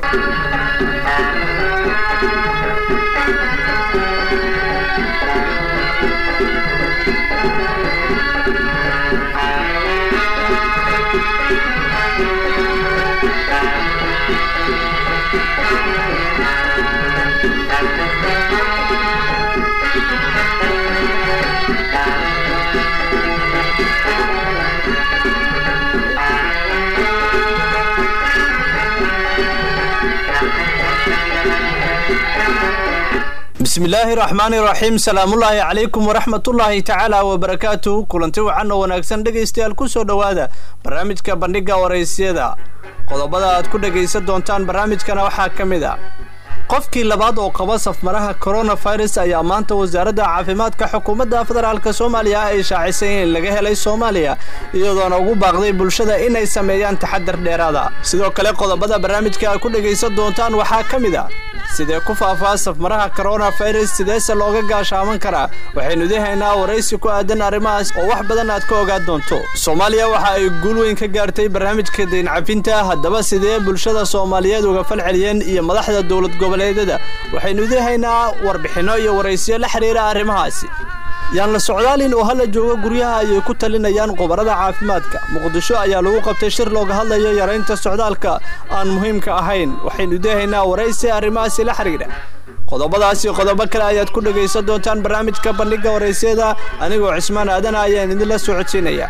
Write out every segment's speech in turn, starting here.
bismillaahi raxmaani raxiim salaamullaahi calaykum waraxmatullaahi tacaala wabarakaatu kulanti wacan oo wanaagsan dhegaystayaal ku soo dhowaada barnaamijka bandhigga waraysyada qodobada aad ku dhegaysan doontaan barnaamijkana waxaa ka mid a qofkii labaad oo qaba safmaraha koronafirus ayaa maanta wasaaradda caafimaadka xukuumadda federaalk soomaaliya ay shaacisay in laga helay soomaaliya iyadoona ugu baaqday bulshada inay sameeyaan taxadar dheeraada sidoo kale qodobada barnaamijka aad ku dhegaysan doontaan waxaa ka mid a sidee ku faafaa safmaraha koronafirus sideese looga gaashaaman karaa waxaynu idihaynaa waraysi ku aadan arrimahaas oo wax badan aad ka ogaan doonto soomaaliya waxa ay guul weyn ka gaartay barnaamijka dayncafinta haddaba sidee bulshada soomaaliyeed uga falceliyeen iyo madaxda dowlad goboleedyada waxaynu idihaynaa warbixinno iyo waraysiyo la xidhiira arrimahaasi yaan la socdaalin oo hala joogo guryaha ayay ku talinayaan qobarada caafimaadka muqdisho ayaa lagu qabtay shir looga hadlayo yaraynta socdaalka aan muhiimka ahayn waxaynu idihaynaa waraysi arrimahaasi la xidhiidha qodobadaasi qodobo kale ayaad ku dhegaysan doontaan barnaamijka bandhigga waraysyada anigoo cismaan aadana ayaan idinla soo codsiinaya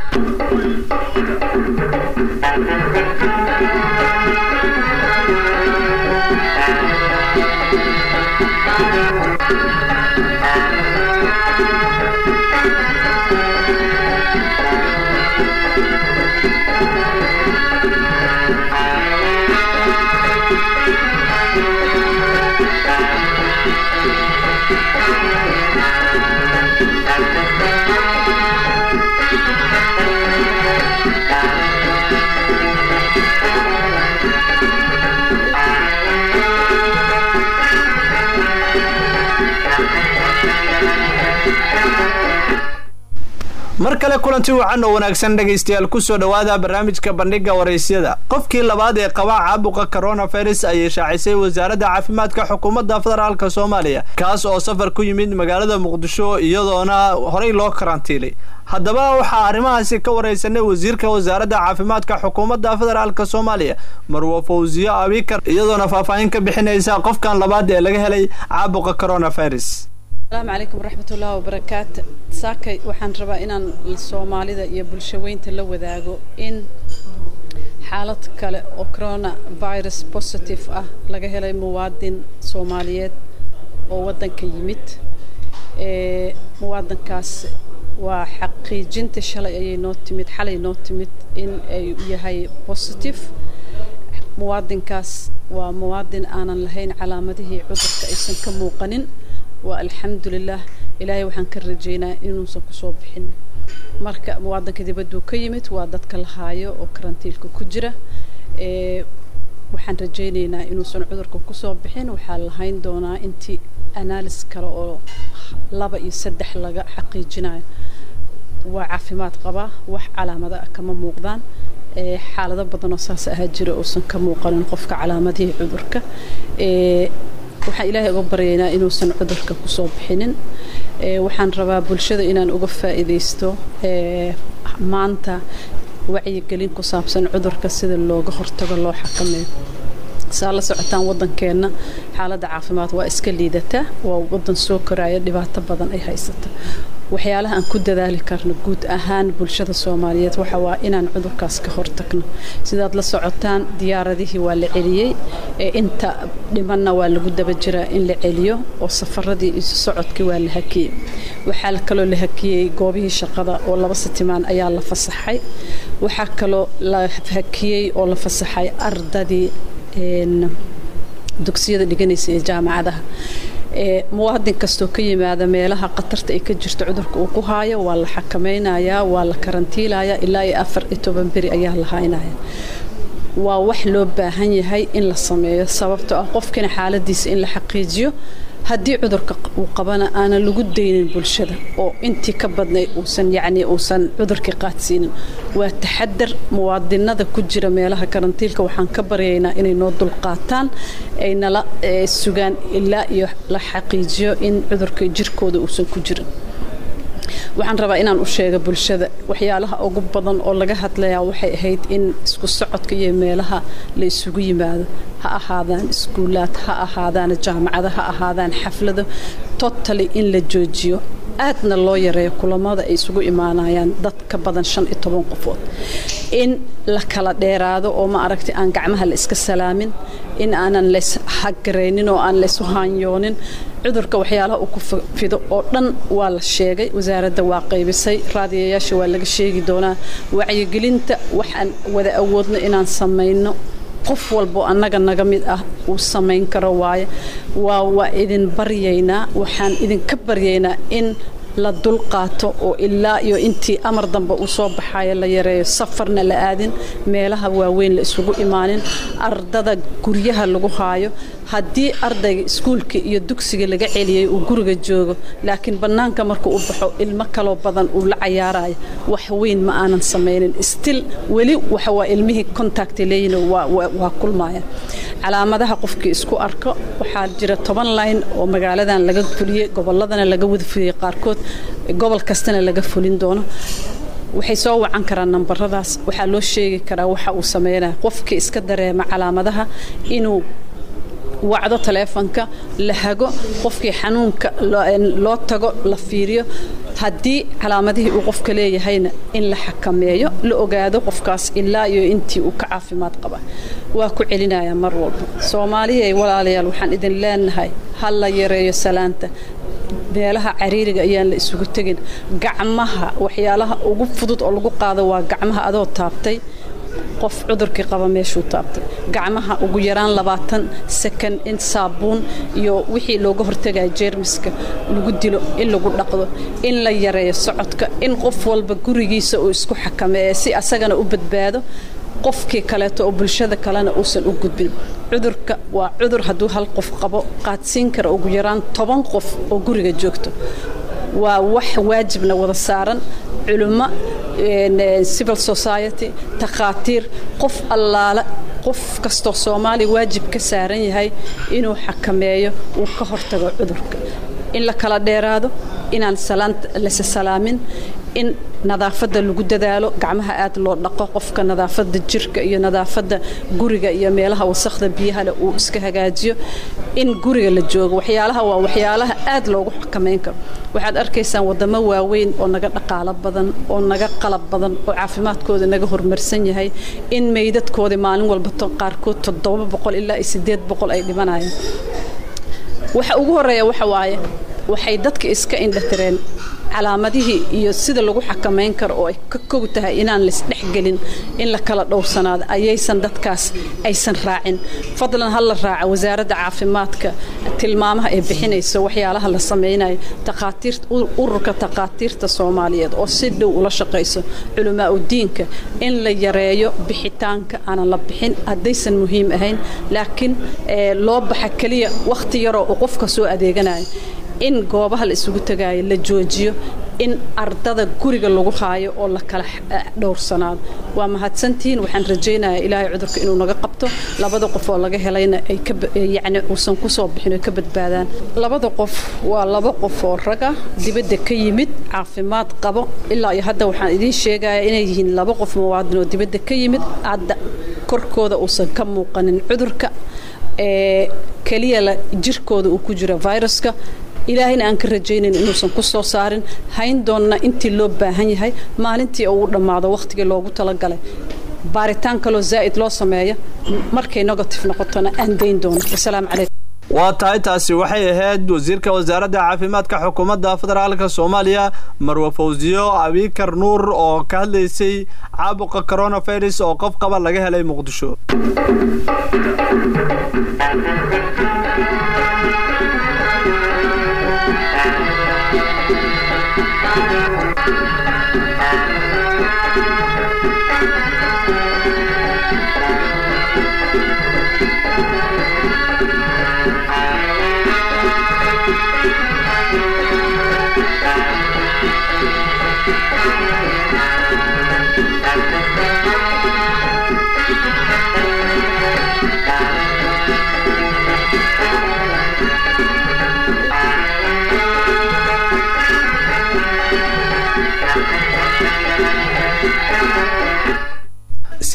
mar kale kulanti wacan oo wanaagsan dhegaystayaal ku soo dhowaada barnaamijka bandhigga waraysyada qofkii labaad ee qabaa caabuqa koronafirus ayay shaacisay wasaaradda caafimaadka xukuumadda federaalk soomaaliya kaas oo safar ku yimid magaalada muqdisho iyadoona horey loo karantiilay haddaba waxaa arrimahaasi ka waraysanay wasiirka wasaaradda caafimaadka xukuumadda federaalk soomaaliya marwo fawsiyo abikar iyadoona faahfaahin ka bixinaysa qofkan labaad ee laga helay caabuqa koronafirus asalaamu calaykum waraxmatullaahi wabarakaatu saakay waxaan rabaa inaan soomaalida iyo bulshaweynta la wadaago in xaalad kale oo corona virus positive ah laga helay muwaadin soomaaliyeed oo waddanka yimid muwaadinkaas waa xaqiijinta shalay ayay noo timid xalay noo timid in ay yahay positive muwaadinkaas waa muwaadin aanan lahayn calaamadihii cudurka aysan ka muuqanin waa alxamdulilah ilaahay waxaan ka rajeynaa inuusan kusoo bixin marka muwaadinka dibadduu ka yimid waa dadka la haayo oo karantiilka ku jira waxaan rajeyneynaa inuusan cudurka kusoo bixin waxaa lahayn doonaa intii analis kale oo laba iyo saddex laga xaqiijinayo waa caafimaad qabaa wax calaamada kama muuqdaan xaalado badanoo saas ahaa jira uusan ka muuqanin qofka calaamadihii cudurka waxaan ilaahay uga baryaynaa inuusan cudurka kusoo bixinin waxaan rabaa bulshada inaan uga faa'iidaysto maanta wacyigelin ku saabsan cudurka sida looga hortago loo xakameeyo saa la socotaan waddankeenna xaaladda caafimaad waa iska liidataa waa waddan soo koraya dhibaato badan ay haysata waxyaalaha aan ku dadaali karno guud ahaan bulshada soomaaliyeed waxa waa inaan cudurkaas ka hortagno sidaad la socotaan diyaaradihii waa la celiyey inta dhimanna waa lagu daba jiraa in la celiyo oo safaradii isu socodkii waa la hakiyey waxaa kaloo la hakiyey goobihii shaqada oo laba sitimaan ayaa la fasaxay waxaa kaloo la hakiyey oo la fasaxay ardadii dugsiyada dhiganaysa ee jaamacadaha muwaadin kastoo ka yimaada meelaha khatarta ay ka jirto cudurka uu ku haayo waa la xakamaynayaa waa la karantiilayaa ilaa iyo afar iyo toban beri ayaa la haynaya waa wax loo baahan yahay in la sameeyo sababtoo ah qofkina xaaladiisa in la xaqiijiyo haddii cudurka uu qabana aanan lagu daynin bulshada oo intii ka badnay uusan yacni uusan cudurkii qaadsiinin waa taxadar muwaadinada ku jira meelaha karantiilka waxaan ka baryaynaa inay noo dulqaataan ay nala sugaan ilaa iyo la xaqiijiyo in cudurka jirkooda uusan ku jirin waxaan rabaa inaan u sheega bulshada waxyaalaha ugu badan oo laga hadlayaa waxay ahayd in isku socodka iyo meelaha la isugu yimaado ha ahaadaan iskuulaad ha ahaadaan jaamacado ha ahaadaan xaflado totally in la joojiyo aadna loo yareeyo kulamada ay isugu imaanayaan dad ka badan shan iyo toban qofood in la kala dheeraado oo ma aragtay aan gacmaha la iska salaamin in aanan lays hagaraynin oo aan laysu haanyoonin cudurka waxyaalaha uu ku fido oo dhan waa la sheegay wasaaradda waa qaybisay raadiyayaasha waa laga sheegi doonaa wacyigelinta waxaan wada awoodno inaan samayno qof walbo annaga naga mid ah uu samayn karo waaye waa waa idin baryaynaa waxaan idinka baryaynaa in la dulqaato oo ilaa iyo intii amar dambe uu soo baxayo la yareeyo safarna la aadin meelaha waaweyn la isugu imaanin ardada guryaha lagu haayo haddii ardayga iskuulka iyo dugsiga laga celiyey uu guriga joogo laakiin bannaanka markuu u baxo ilmo kaloo badan uu la cayaarayo wax weyn ma aanan samaynin stil weli waxa waa ilmihii contact leeyihin waa kulmaya calaamadaha qofkii isku arko waxaa jira toban line oo magaaladan laga fuliyey gobolladana laga wada fuliyey qaarkood gobol kastana laga fulin doono waxay soo wacan karaan nambaradaas waxaa loo sheegi karaa waxa uu sameynaya qofkii iska dareema calaamadaha inuu wacdo taleefonka la hago qofkii xanuunka loo tago la fiiriyo haddii calaamadihii uu qofka leeyahayna in la xakameeyo la ogaado qofkaas ilaa iyo intii uu ka caafimaad qaba waa ku celinayaa mar walba soomaaliya walaalayaal waxaan idin leenahay ha la yareeyo salaanta meelaha cariiriga ayaan la isugu tegin gacmaha waxyaalaha ugu fudud oo lagu qaado waa gacmaha adoo taabtay qof cudurkii qaba meeshuu taabtay gacmaha ugu yaraan labaatan sakan in saabuun iyo wixii looga hortagaya jeermiska lagu dilo in lagu dhaqdo in la yareeyo socodka in qof walba gurigiisa uu isku xakameeya si asagana u badbaado qofkii kaleeto oo bulshada kalena uusan u gudbin cudurka waa cudur hadduu hal qof qabo qaadsiin kara ugu yaraan toban qof oo guriga joogto waa wax waajibna wada saaran culummo civil society takhaatiir qof allaale qof kastoo soomaaliya waajib ka saaran yahay inuu xakameeyo uu ka hortago cudurka in la kala dheeraado inaan lase salaamin in nadaafadda lagu dadaalo gacmaha aad loo dhaqo qofka nadaafadda jirka iyo nadaafadda guriga iyo meelaha wasakhda biyahale uu iska hagaajiyo in guriga la joogo waxyaalaha waa waxyaalaha aad loogu xakamayn karo waxaad arkaysaan wadamo waaweyn oo naga dhaqaalo badan oo naga qalab badan oo caafimaadkooda naga horumarsan yahay in meydadkoodii maalin walba qaarkood toddoba boqol ilaa iyo siddeed boqol ay dhimanayaan waxa ugu horeeya waxa waaye waxay dadka iska indhatireen calaamadihii iyo sida lagu xakamayn karo oo ay ka kog tahay inaan laisdhexgelin in la kala dhowrsanaado ayaysan dadkaas aysan raacin fadlan ha la raaca wasaaradda caafimaadka tilmaamaha ay bixinayso waxyaalaha la samaynayo ururka takhaatiirta soomaaliyeed oo si dhow ula shaqayso culamaa udiinka in la yareeyo bixitaanka aanan la bixin haddaysan muhiim ahayn laakiin loo baxa keliya wakhti yaroo uu qofka soo adeeganayo in goobaha la isugu tagaayo la joojiyo in ardada guriga lagu haayo oo la kala dhowrsanaado waa mahadsantihiin waxaan rajaynayaa ilaahay cudurka inuu naga qabto labada qof oo laga helayna ay yacni uusan ku soo bixin oo ka badbaadaan labada qof waa laba qof oo raga dibadda ka yimid caafimaad qabo ilaa iyo hadda waxaan idiin sheegayaa inay yihiin laba qof muwaadin oo dibadda ka yimid hadda korkooda uusan ka muuqanin cudurka ee keliya jirkooda uu ku jiro viruska ilaahayna aan ka rajaynayn inuusan ku soo saarin hayn doonna intii loo baahan yahay maalintii uu dhammaado wakhtigii loogu talagalay baaritaan kaloo zaa'id loo sameeya markay negative noqotona aan dayn doono wasalaamu calaykum waa tahay taasi waxay ahayd wasiirka wasaaradda caafimaadka xukuumadda federaalka soomaaliya marwe fawsiyo abikar nuur oo ka hadlaysay caabuqa coronavirus oo qof qaba laga helay muqdisho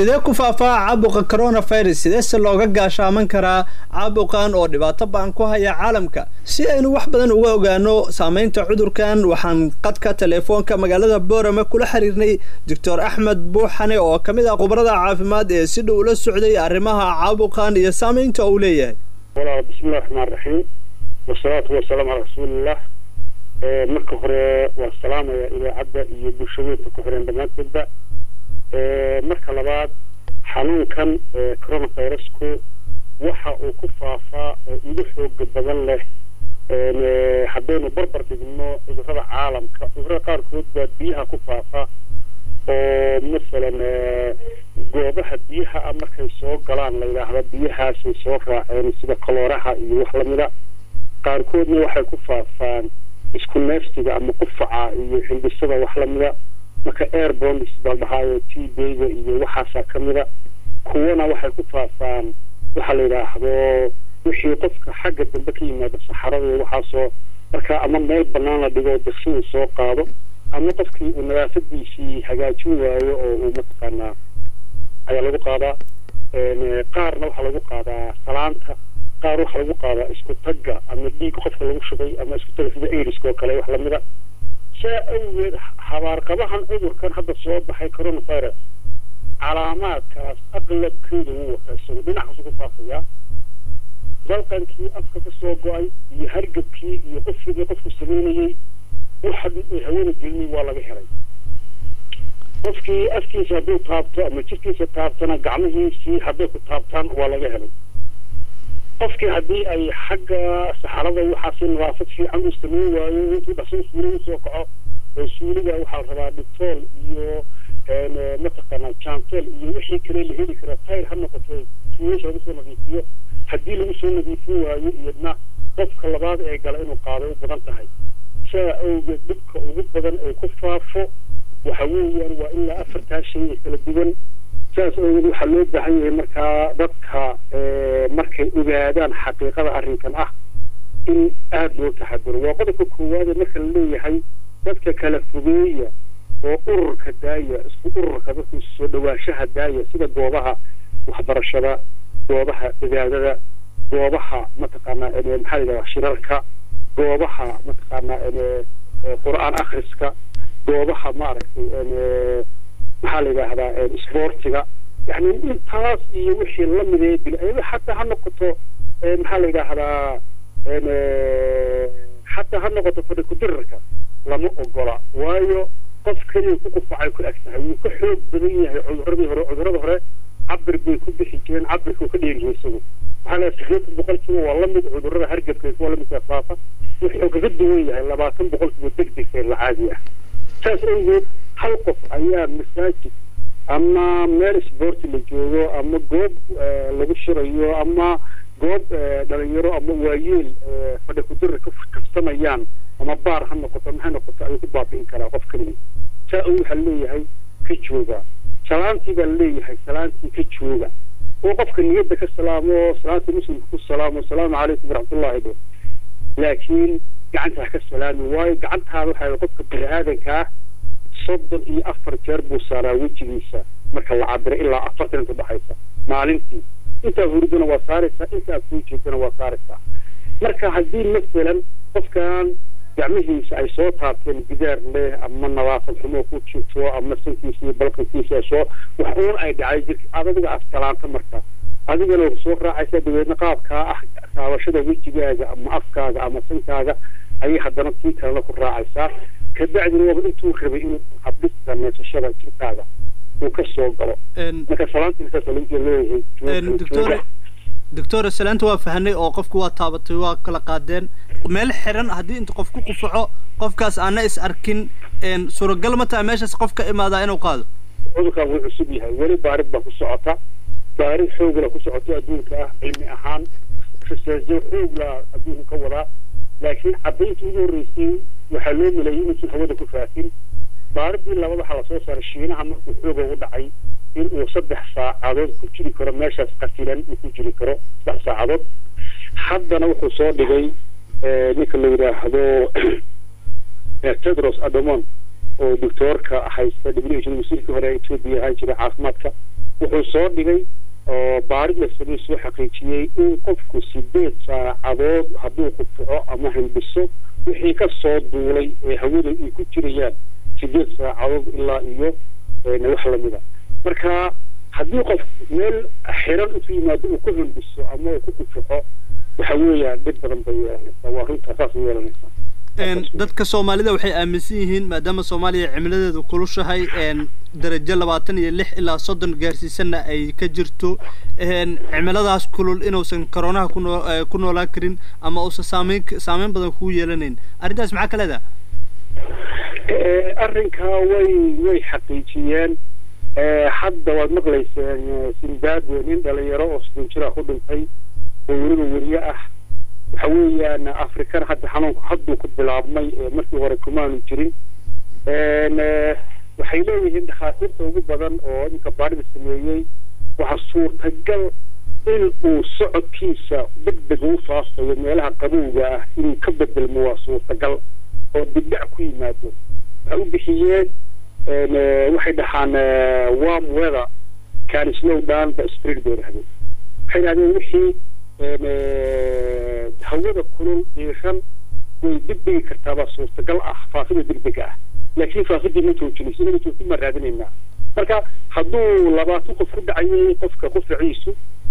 sidee ku faafaa caabuqa coronavirus sideese looga gaashaaman karaa caabuqan oo dhibaato ba-an ku haya caalamka si aynu wax badan uga ogaano saameynta cudurkan waxaan qadka teleefoonka magaalada boorame kula xiriirnay doctor axmed buuxane oo ka mid ah khubarada caafimaad ee si dhow ula socday arrimaha caabuqan iyo saameynta uu leeyahay walaal bismillahi raxmaan raxiim wasalaatu wasalaamu calaa rasuulillah marka hore waa salaamaya idaacadda iyo bulshadeedka ku xiran dhammaanteedba marka labaad xanuunkan coronavirusku waxa uu ku faafaa oo ugu xooga badan leh haddaynu barbar dhigno cudurrada caalamka cudurrada qaarkood baa biyaha ku faafa oo masalan goobaha biyaha ah markay soo galaan la yidhaahda biyahaasay soo raaceen sida kalooraha iyo wax lamida qaarkoodna waxay ku faafaan isku neefsiga ama qufaca iyo xildhisada wax lamida marka airbonds baa dhahaayo t bayga iyo waxaasaa ka mida kuwana waxay ku faafaan waxa la yidhaahdo wixii qofka xagga dambe ka yimaada saxarada iyo waxaasoo marka ama meel banaan la dhigo diksi uu soo qaado ama qofkii uu nadaafadiisii hagaajin waayo oo uu mataqaanaa ayaa lagu qaadaa qaarna waxaa lagu qaadaa salaanta qaar waxaa lagu qaadaa isku tagga ama dhiig qofka lagu shubay ama isku tagga sida airiska oo kale wax lamida saa awgeed habaarqabahan cudurkan hadda soo baxay coronavirus calaamaadkaas aqlabkeeda wuu wataa isagu dhinacaas ku faafayaa dalqankii afka ka soo go-ay iyo hargabkii iyo qofigii qofku samaynayey waxa hawada gelinay waa laga helay qofkii afkiisa hadduu taabto ama jirkiisa taabtana gacmihiisii hadday ku taabtaan waa laga helay qofkii haddii ay xagga saxarada waxaasi nadaafad fiican uu samayn waayo intuu dhaqsan suuliga usoo kaco oo suuliga waxaa la rabaa dhitool iyo mataqaanaa jantel iyo wixii kale la heli kara tayr ha noqoto tuulasha lagu soo nadiifiyo haddii lagu soo nadiifin waayo iyadna qofka labaad ee gala inuu qaado u badan tahay saa awgeed dhibka ugu badan ee ku faafo waxa weeyaan waa ilaa afartaa shay ee kala duwan saas awgeed waxaa loo baahan yahay markaa dadka markay ogaadaan xaqiiqada arrinkan ah in aada loo taxaduro waa qodobka koowaade marka la leeyahay dadka kala fogeeya oo ururka daaya isku ururka dadku soo dhawaashaha daaya sida goobaha waxbarashada goobaha cibaadada goobaha mataqaanaa maxaa la yidhahdaa shirarka goobaha mataqaanaa qur-aan akhriska goobaha maaragtay maxaa la yidhaahdaa isboortiga yani intaas iyo wixii lamidee bil xataa ha noqoto maxaa la yidhaahdaa xataa ha noqoto fadhi kudirarka lama ogola waayo qof keliya ku qufacay ku eg tahay wuu ka xoog badan yahay cuduradii hore cudurada hore cabir bay ku bixi jireen cabirka uu ka dheeriyo isagu waxaa la sideetan boqolkiiba waa lamid cudurada hargabka kuwa lamidka faafa wuxuu kaga duwan yahay labaatan boqolkiiba deg deg la caadi ah saas awgeed hal qof ayaa masaajid ama meel isboorti la joogo ama goob lagu shirayo ama goob dhalinyaro ama waayeel fadhi kudira ka kabsamayaan ama baar ha noqoto maxay noqoto ayuu ku baabi'in karaa qof keliya saa awgeed waxaa leeyahay ka jooga salaantii baa leeyahay salaantii ka jooga oo qofka niyadda ka salaamo salaantii muslimka ku salaamo asalaamu calaykum waraxmatullahi dhe laakiin gacanta ha ka salaami waayo gacantaada waxaa qofka bini aadanka ah soddon iyo afar jeer buu saaraa wejigiisa marka la cabiro ilaa afartan inta dhexaysa maalintii intaad huridana waa saaraysaa inta aad soo jeedana waa saaraysaa marka haddii masalan qofkan gacmihiisa ay soo taabteen gidaar leh ama nadaafad xumo ku jirto ama sankiisa iyo balqankiisa ay soo wax uun ay dhacay jirka aad adiga astalaanta marka adigana soo raacaysa dabeedna qaabkaa ah taabashada wejigaaga ama afkaaga ama sankaaga ayay haddana tii kalena ku raacaysaa kabacdina waaba intuu rabay inuu habdhista neefsashada jirkaaga uu ka soo galo marka salaantiisaaleeyahay doctor salaanta waa fahanay oo qofku waa taabatay waa kala qaadeen meel xiran haddii inta qof ku qufaco qofkaas aana is arkin suuragal ma tahay meeshaas qof ka imaadaa inuu qaado cudurkan wuu cusub yahay weli baarid baa ku socota baarid xoogla ku socoto adduunka ah cilmi ahaan researchyo xoogla adduunka ka wadaa laakiin caddayntii ugu horreysay waxaa loo maleeyay inuusan hawada ku faafin baaridii labada waxaa lasoo saaray shiinaha markuu xooga u dhacay in uu saddex saacadood ku jiri karo meeshaas qatilan uu ku jiri karo saddex saacadood haddana wuxuu soo dhigay ninka la yidhaahdo tedros adomon oo doctoorka haysta w h wasiirkii hore etoobiya ahaan jiray caafimaadka wuxuu soo dhigay oo baarid la sameey soo xaqiijiyey in qofku sideed saacadood hadduu qufuco ama hindhiso wixii ka soo duulay ee hawada ay ku jirayaan sideed saacadood ilaa iyo wax lamida marka haddii qof meel xiran intuu yimaado uu ku hindhiso ama uu ku qufuco waxa weeyaan dhib badan bay yeelanaysaa waa runtaa saas u yeelanaysaa dadka soomaalida waxay aaminsan yihiin maadaama soomaaliya cimiladeedu kulushahay darajo labaatan iyo lix ilaa soddon gaarsiisanna ay ka jirto cimiladaas kulul inuusan koronaha kunoo ku noolaan karin ama uusan saameyn saameyn badan kugu yeelanayn arrintaas maxaa ka leedaha arrinkaa way way xaqiijiyeen hadda waad maqlayseen zimbabwe nin dhalinyaro oo soddon jira ku dhintay oo weliba weriye ah waxa weeyaan afrikana hadda xanuunku hadduu ku bilaabmay markii hore kumaanu jirin waxay leeyihiin dhakhaatiirta ugu badan oo iminka baarida sameeyey waxaa suurtagal in uu socodkiisa deg deg u faafayo meelaha qabowga ah inuu ka bedelmo waa suurtagal oo dibdhac ku yimaado waxay u bixiyeen waxay dhahaan warm weather can slow down the spirit bay dhahdeen waxay dhahdeen wixii hawada kulul diiran way degdegi kartaabaa suurtagal ah faafida degdega ah laakiin faafidii ma joojinayso inaga joogtin baan raadinaynaa marka hadduu labaatan qof ku dhacayay qofka qufaciisu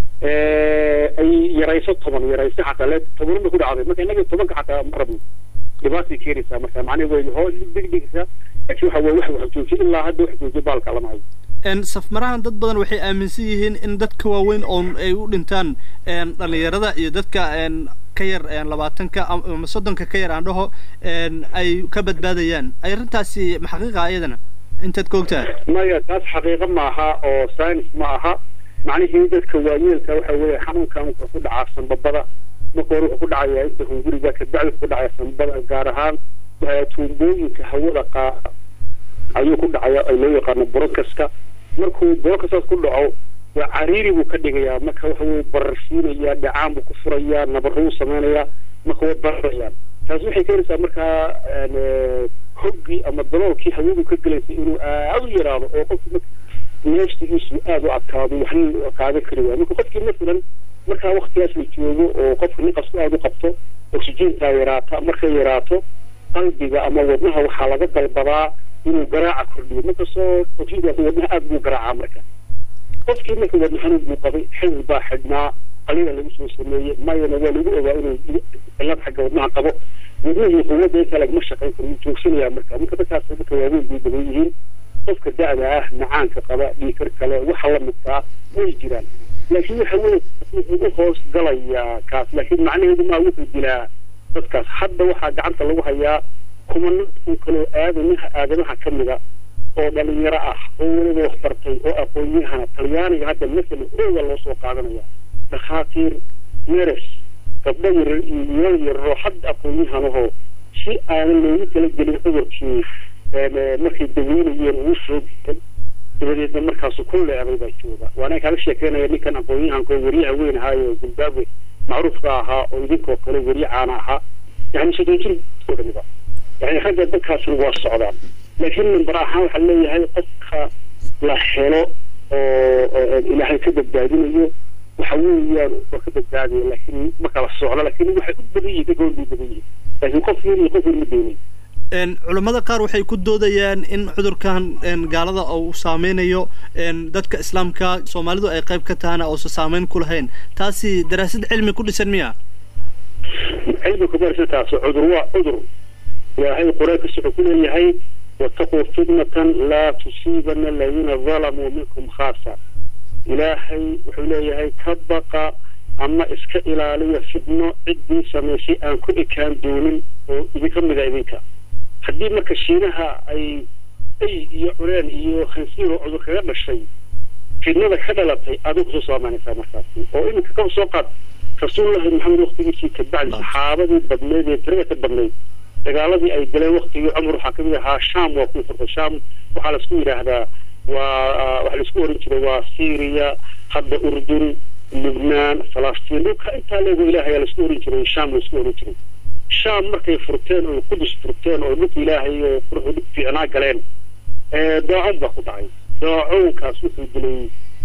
ay yarayso toban yarayso xataa le tobanna ku dhacday marka innaga tobanka xataa ma rabno dhibaatay keenaysaa marka macnaha way hoo degdegaysaa laakiin waxa weye wax wax joojiyo ilaa hadda wax joojiyo baalka lama hayo safmarahan dad badan waxay aaminsan yihiin in dadka waaweyn oon ay u dhintaan dhalinyarada iyo dadka ka yar labaatanka ama soddonka ka yar aan dhaho ay ka badbaadayaan arrintaasi ma xaqiiqa iyadana intaad ka ogtahay maya taas xaqiiqo maaha oo science ma aha macnihii dadka waayeelka waxa weeye xanuunkan wuxuu ku dhacaa sanbabada marka hore wuxuu ku dhacayaa inta hunguriga kadacdi wuxuu ku dhacaya sanbabada gaar ahaan tuumbooyinka hawada qaada ayuu ku dhacaya ay loo yaqaano bronkaska markuu bronkasaas ku dhaco waa cariiri buu ka dhigayaa marka waxa weye bararsiinayaa dhacaan buu ku furayaa nabaruu samaynayaa marka way bararayaan taas waxay keenaysaa markaa hoggii ama daloolkii hawadu ka gelaysay inuu aada u yaraado oo qofki neefsigiisu aada u adkaado waxna qaadan kari waaya marka qofkii masalan markaa waktigaas la joogo oo qofka niqasku aada u qabto oxygentaa yaraata markay yaraato qalbiga ama wadnaha waxaa laga dalbadaa inuu garaaca kordhiyo markastoo oxygenkaas wadnaha aada buu garaacaa marka qofkii marka wadna xanuun buu qabay xidid baa xidhnaa qalina lagu soo sameeyey mayana waa lagu ogaa inuu cilad xagga wadnaha qabo wadnihii quwadda inta lagama shaqayn karo wuu joogsanayaa marka marka dadkaas dadka waaweyn bay badan yihiin qofka da-da ah macaanka qaba dhiikar kale waxa la midkaa way jiraan laakiin waxa weye wuxuu u hoos galayaa kaas laakiin macnaheedu maa wuxuu dilaa dadkaas hadda waxaa gacanta lagu hayaa kumana kun kaloo aadamaha aadamaha ka mida oo dhalinyaro ah oo weliba wax bartay oo aqoon-yahana talyaaniga hadda masalan ooga loo soo qaadanaya dhakhaatiir neres gabdho yarar iyo wiilal yararoo hadda aqoon-yahanahoo si aanan loogu talagelin cudurkii markay daweynayeen uu soo bisan dabadeedna markaasu ku leeday baa jooga waana kaaga sheekeynaya ninkan aqoon-yahanka oo weriyaha weyn ahaayo zimbabwe macruufka ahaa oo idinkoo kale weriye caana ahaa yani soddon jir oo dhamiba yani ragga dadkaasna waa socdaan laakiin number ahaan waxaa leeyahay qofka la helo oo ilaahay ka badbaadinayo waxa weeyaan waa ka badbaadaya laakiin ma kala socdo laakiin waxay u badan yihin dadka bay badan yihin laakiin qof yar iyo qof yar ma doonayo culammada qaar waxay ku doodayaan in cudurkan gaalada uu saameynayo dadka islaamka soomaalidu ay qayb ka tahana uusan saameyn ku lahayn taasi daraasad cilmi ku dhisan miya cilmi kuma dhisan taas cudur waa cudur ilaahay qur-aankiisa wuxuu ku leeyahay wataquu fitnatan laa tusiibana aladiina dalamuu minkum khaasa ilaahay wuxuu leeyahay ka baqa ama iska ilaaliya fitno ciddii samaysay aan ku ekaan doonin oo idinka mida idinka haddii marka shiinaha ay ay iyo cureen iyo khansiiro cudur kaga dhashay fitnada ka dhalatay adigu kusoo saameynaysaa markaasi oo iminka ka soo qaad rasuulullahi maxamed waktigiisii kabacdi saxaabadii badneyd ee tirada ka badnayd dagaaladii ay galeen waktigii cumar waxaa kamid ahaa sham waa ku furtay sham waxaa laisku yidhaahdaa waa waxaa laisku oran jiray waa syria hadda urdun lubnaan falastiin dhulka intaa leego ilaahay laisku oran jiray sham laisku oran jiray sham markay furteen oo qudus furteen oo dhulka ilaahay oo quruxu dhig fiicnaa galeen daacad baa ku dhacay daacoonkaas wuxuu dilay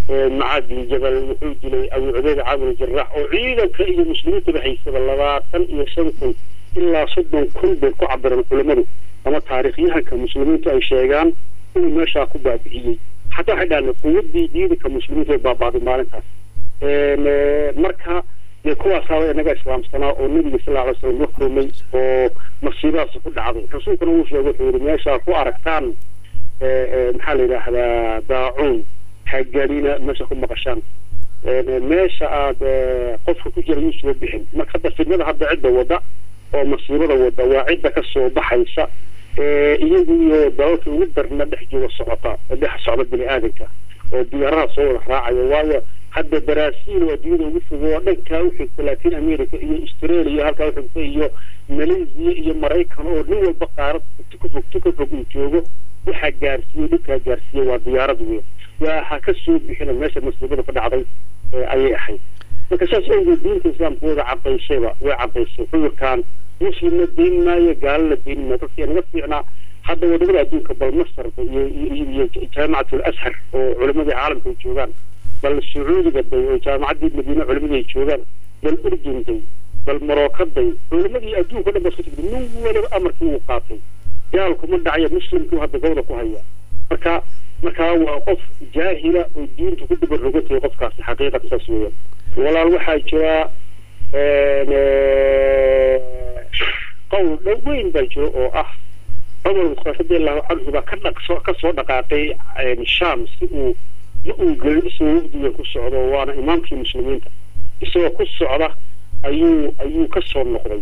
macaad bin jabal wuxuu dilay abu cubeyd camr jaraax oo ciidanka iyo muslimiintaba haysaba labaatan iyo shan kun ilaa soddon kun bay ku cabireen culimmadu ama taariikhyahanka muslimiintu ay sheegaan inuu meeshaa ku baabi'iyey xataa waxay dhahaan quwaddii ciidanka muslimiintu ay baabaaday maalintaas marka dee kuwaasaaba inaga islaamsanaa oo nebiga sal alay slam la kulmay oo masiibadaas ku dhacday rasuulkuna wuu sheegay wuxuu yihi meeshaa ku aragtaan maxaa la yidhaahdaa daacuun hagalina meesha ku maqashaan meesha aad qofka ku jira yuusuba bixin marka hadda fidnada hadda cidda wada oo masiibada wada waa cidda ka soo baxaysa iyagu iyo dalalka ugu darna dhex jooga socota dhex socda bini aadanka oo diyaaraha soo wada raacaya waayo hadda baraasiil waa duniyada ugu fogo oo dhankaa u xigta latin america iyo australia halkaa u xigta iyo malaysia iyo maraykan oo nin walba qaarad tuka fog tuka fog uu joogo waxaa gaarsiiye dhibkaa gaarsiiye waa diyaarad weyn waxa ka soo bixina meesha masiibada ka dhacday ayay ahayd marka saas awgeed diinta islaamku wada cadaysayba way cadaysay cudurkan muslimna deyn maayo gaalana deyn maayo dadkii naga fiicnaa hadda wadamada adduunka bal masarba iyo iyo jaamacatul ashar oo culimadii caalamka ay joogaan bal sacuudiga day oo jaamacaddii madiine culimadii ay joogaan bal urdun day bal marooka day culimadii adduunka dhan ba isku tigday nin waliba amarkii uu qaatay gaalkuma dhacaya muslimkuu hadda gobda ku haya marka markaa waa qof jaahila oo diinta ku dabarogatayo qofkaasi xaqiiqata saas weeyaan walaal waxaa jira qowl dhow weyn baa jiro oo ah cumar bukhaari radiallahu canhu baa ka dhaqso ka soo dhaqaaqay sham si uu ma uu gelin isagoo wafdiga ku socdo waana imaamkii muslimiinta isagoo ku socda ayuu ayuu ka soo noqday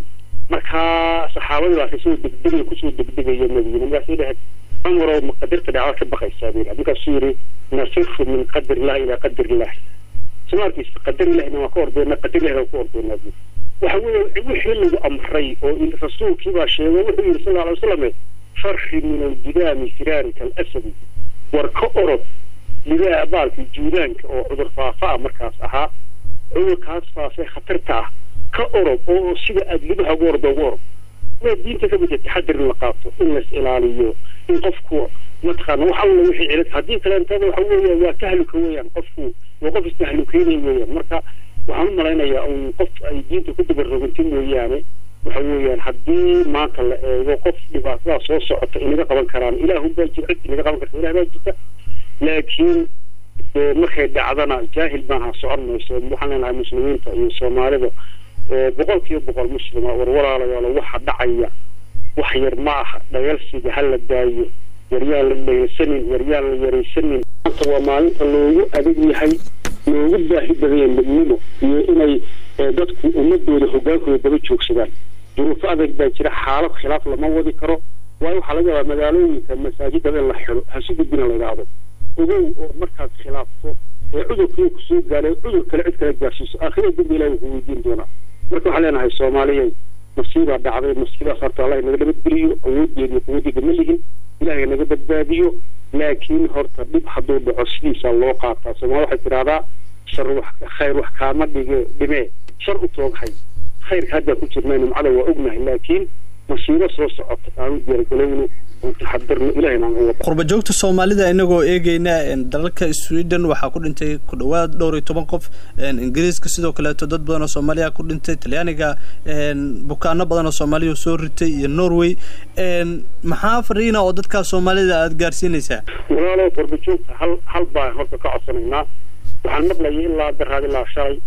markaa saxaabadii baa kasoo degdegaya kusoo degdegaya madiina markaasay dhahayd cumarow ma qadarta dhacda ka baqaysaa buu yidhi markaasuu yidhi nasiru min qadar illahi ilaa qadar illahi somaarkiisa qadar illahina waa ka ordeyna qadar illahina waa ka ordeynaa buu waxa weeye wixii lagu amray oo rasuulkii baa sheegay wuxuu yidhi sal alay wasalam farri min aljidaami firaarika alasadi war ka orod lidaa baalkii juudaanka oo cudur faafa ah markaas ahaa cudurkaas faafay khatarta ah ka orod oo sida aada libaha ugu ordo ugu orod waa diinta ka mida taxadir in la qaato in lais ilaaliyo in qofku mataqaana wax alla wixii cilad haddii kaleentada waxa weeye waa tahluka weeyaan qofku waa qof istahlukeynaya weeyaan marka waxaan u malaynayaa un qof ay diinta ku dabarroganti mooyaane waxa weeyaan haddii maanta la eego qof dhibaatadaa soo socota inaga qaban karaan ilaahun baa jira cid inaga qaban karta ilah baa jirta laakiin markay dhacdana jaahil maaha socon mayso waxaan leenahay muslimiinta iyo soomaalida boqol kiiba boqol muslima war walaalayaalo waxa dhacaya wax yar ma aha dhayalsiga ha la daayo waryaan la dhayalsanin waryaan la yaraysanin maanta waa maalinta loogu adag yahay loogu baahi badanya midnimo iyo inay dadku ummadooda hogaankooda daba joogsadaan duruufo adag baa jira xaalad khilaaf lama wadi karo waayo waxaa laga yaabaa magaalooyinka masaajidada in la xiro hasi gudbina la yidhaahdo ogow oo markaad khilaafto ee cudurkii kusoo gaaray cudur kale cid kale gaarsiiso aakhira dambi ilahi wuxuu weydiin doonaa marka waxaan leenahay soomaaliyay masiibaa dhacday masiibaas horta allah naga nabadgeliyo awoodeeda iyo quwadeeda ma lihin ilahay naga badbaadiyo laakiin horta dhib hadduu dhaco sidiisaa loo qaataa soomaali waxay tidhahdaa shar wax khayr wax kaama dhige dhimee shar u tooghay khayrka haddaa ku jirnay nimcada waa ognahay laakiin masiibo soo socota aanu diyaargalowno qurba joogta soomaalida inagoo eegeyna dalalka sweden waxaa ku dhintay ku dhawaad dhowr iyo toban qof ingiriiska sidoo kaleeto dad badan oo soomaaliya ku dhintay talyaaniga bukaano badan oo soomaaliya soo ritay iyo norway maxaa fariina oo dadkaa soomaalida aada gaarsiinaysaa walaalo qurba joogta hal hal baan horta ka codsanaynaa waxaan maqlayay ilaa daraad ilaa shalay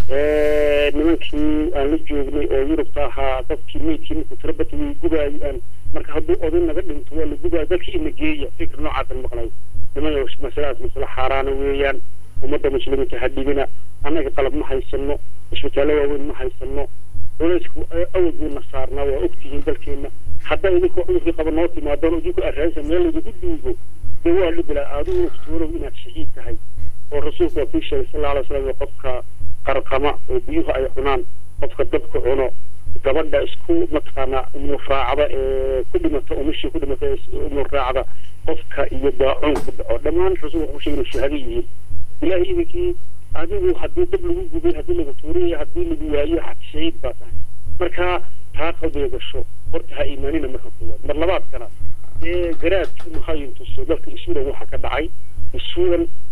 nimankii aan la joognay oo yurubta ahaa dadkii meydkii markuu tirabata way gubaayaan marka hadduu oday naga dhinto waa la gubaya dalkii ina geeya fikir noocaasan maqlay nimaya masaladaas masale xaaraana weeyaan ummadda muslimiinta ha dhibina annaga qalab ma haysano isbitaallo waaweyn ma haysano culaysku awal buuna saarnaa waa ogtihiin dalkeenna haddaa idinku cudurkii qaba noo timaadaan idinku arraaysa meel laydinku duugo dee waa dhibila adigu ogtoolow inaad shahiid tahay oo rasuulku waa kii sheegay sal alay slam qofka qarqama oo biyuhu ay cunaan qofka dabka cuno gabadha isku mataqaanaa umuraacda ee ku dhimata umashii ku dhimata umuraacda qofka iyo daacuun ku dhaco dhammaan rasuulku wuxuu sheegay shuhada yihiin ilaahay idinkii adigu haddii dab lagu gubay haddii lagu tuuriyo haddii lagu waayo xati shahiid baa tahay marka taa qalbiga gasho horta ha iimaanina marka koowaad mar labaadkana ee garaadkii mahayintuso dalka isuudan waxa ka dhacay isuudan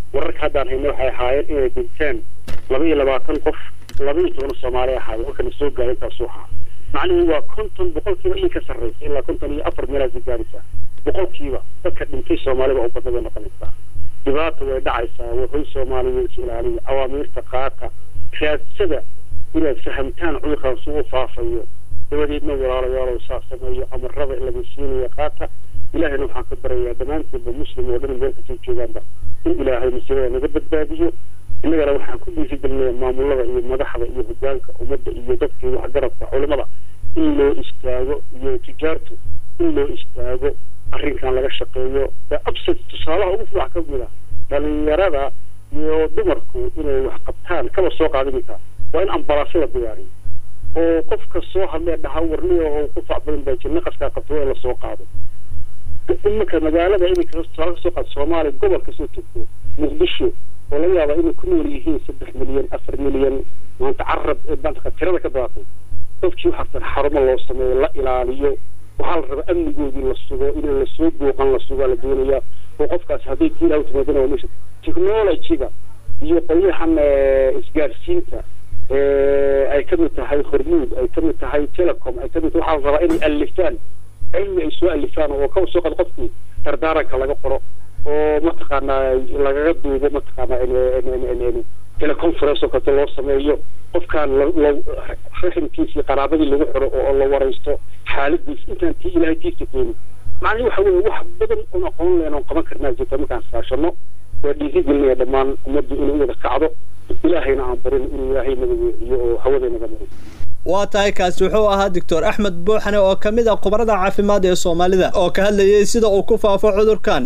wararka haddaan hayna waxay ahaayeen inay dhinteen laba iyo labaatan qof laba iyo toban soomaali ahaayeen warkana soo gaaray intaasuu ahaa macnuhu waa konton boqolkiiba in ka sarreysa ilaa konton iyo afar meelaasi gaaraysaa boqolkiiba dadka dhintay soomaalida oo badna bay noqonaysaa dhibaata way dhacaysaa wahoy soomaaliya is ilaaliya awaamiirta qaata raadsada inaad fahamtaan cudurkan suu u faafayo dabadeedna walaalayaalow saa sameeyo amarada laga siinaya qaata ilaahayna waxaan ka barayaa dhammaanteedba muslim oo dhan meel kasoo joogaanba in ilaahay masiibada naga badbaadiyo innagana waxaan ku dhiirigelinaya maamulada iyo madaxda iyo hogaanka ummadda iyo dadkii waxgaradka culimada in loo istaago iyo tijaartu in loo istaago arrinkan laga shaqeeyo absad tusaalaha ugu fiican ka mid ah dhalinyarada iyo dumarku inay wax qabtaan kaba soo qaadinaysaa waa in ambalaasada diyaariyo oo qofka soo hadlee dhaha warniya oo ku fac badan baa jir naqaskaa qabto waa in lasoo qaado imanka magaalada iminka tusaale kasoo qaado soomaaliya gobol kasoo tegto muqdisho oo laga yaaba inay ku nool yihiin saddex milyan afar milyan maanta carab maanta tirada ka daatay dadkii waxaa xarumo loo sameeyo la ilaaliyo waxaa la rabaa amnigoodii la sugo in lasoo booqan la sugaa la doonayaa oo qofkaas hadday kii ilaah timaadana waa meesha technology-ga iyo qolyahan isgaarsiinta ay ka mid tahay hormuud ay ka mid tahay telecom ay ka mid tahay waxaa la rabaa inay alifaan cilmi ay soo alifaan oo ka soo qad qofkii dardaaranka laga qoro oo mataqaanaa lagaga duubo mataqaanaa teleconference oo kale loo sameeyo qofkaan raximkiisa iyo qaraabadii lagu xiro oo la waraysto xaaladiis intaan tii ilaahay tiisa keenin macnihi waxa weeye wax badan oon aqoon leen oon qaban karnaa jirta markaan saashano waa dhiiri gelinaya dhammaan ummaddu inay u wada kacdo ilaahayna aan barin inuu ilaahay naga weeciyo oo hawada naga mariyo waa tahay kaasi wuxuu ahaa doctor axmed buuxane oo ka mid ah khubarada caafimaad ee soomaalida oo ka hadlayay sida uu ku faafo cudurkan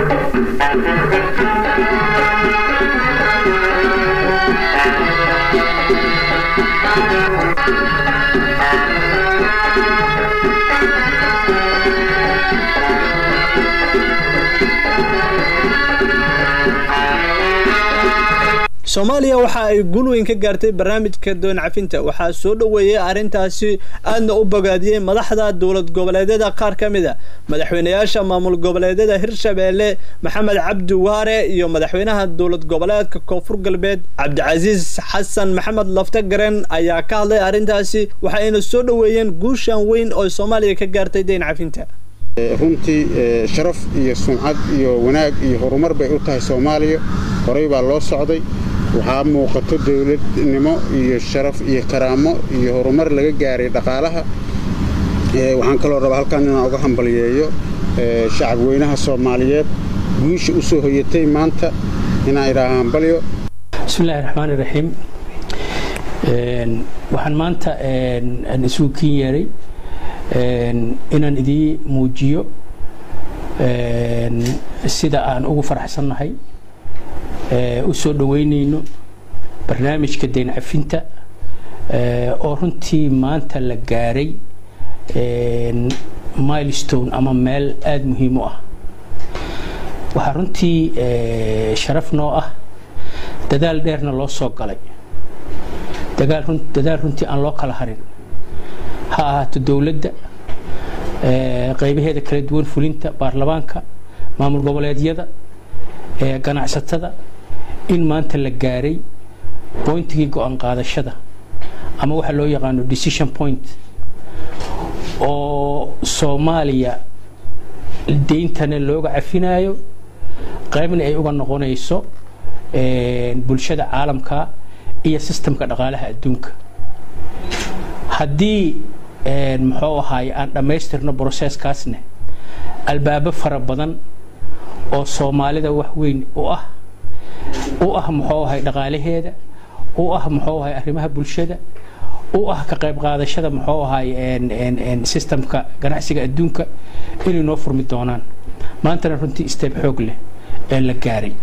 soomaaliya waxa ay guul weyn ka gaartay barnaamijka doon cafinta waxaa soo dhoweeyey arrintaasi aadna u bogaadiyey madaxda dowlad goboleedyada qaar ka mid a madaxweynayaasha maamul goboleedyada hirshabeelle maxamed cabdi waare iyo madaxweynaha dowlad goboleedka koonfur galbeed cabdicasiis xasan maxamed laftagaren ayaa ka hadlay arrintaasi waxayna soo dhoweeyeen guushan weyn oo soomaaliya ka gaartay deyn cafinta runtii sharaf iyo sumcad iyo wanaag iyo horumar bay u tahay soomaaliya horey baa loo socday waxaa muuqato dowladnimo iyo sharaf iyo karaamo iyo horumar laga gaaray dhaqaalaha waxaan kaloo rabaa halkan inaan uga hambaliyeeyo shacab weynaha soomaaliyeed guusha u soo hoyatay maanta inaan idhaaha hambalyo bismillahi raxmaani raxiim waxaan maanta isugu kin yeeray inaan idii muujiyo sida aan ugu faraxsannahay u soo dhoweynayno barnaamijka dayn cafinta oo runtii maanta la gaaray milestone ama meel aada muhiim u ah waxaa runtii sharaf noo ah dadaal dheerna loo soo galay dadaal runtii aan loo kala harin ha ahaato dowladda qaybaheeda kala duwan fulinta baarlamaanka maamul goboleedyada ganacsatada in maanta la gaaray boyntigii go-aan qaadashada ama waxa loo yaqaano decision point oo soomaaliya deyntana looga cafinayo qaybna ay uga noqonayso bulshada caalamka iyo sistamka dhaqaalaha adduunka haddii muxuu ahaay aan dhammaystirno broseskaasne albaabo fara badan oo soomaalida wax weyn u ah u ah muxuu ahay dhaqaalaheeda u ah muxuu ahay arrimaha bulshada u ah ka qayb qaadashada muxuu ahay sistamka ganacsiga adduunka inay noo furmi doonaan maantana runtii steeb xoog leh ee la gaaray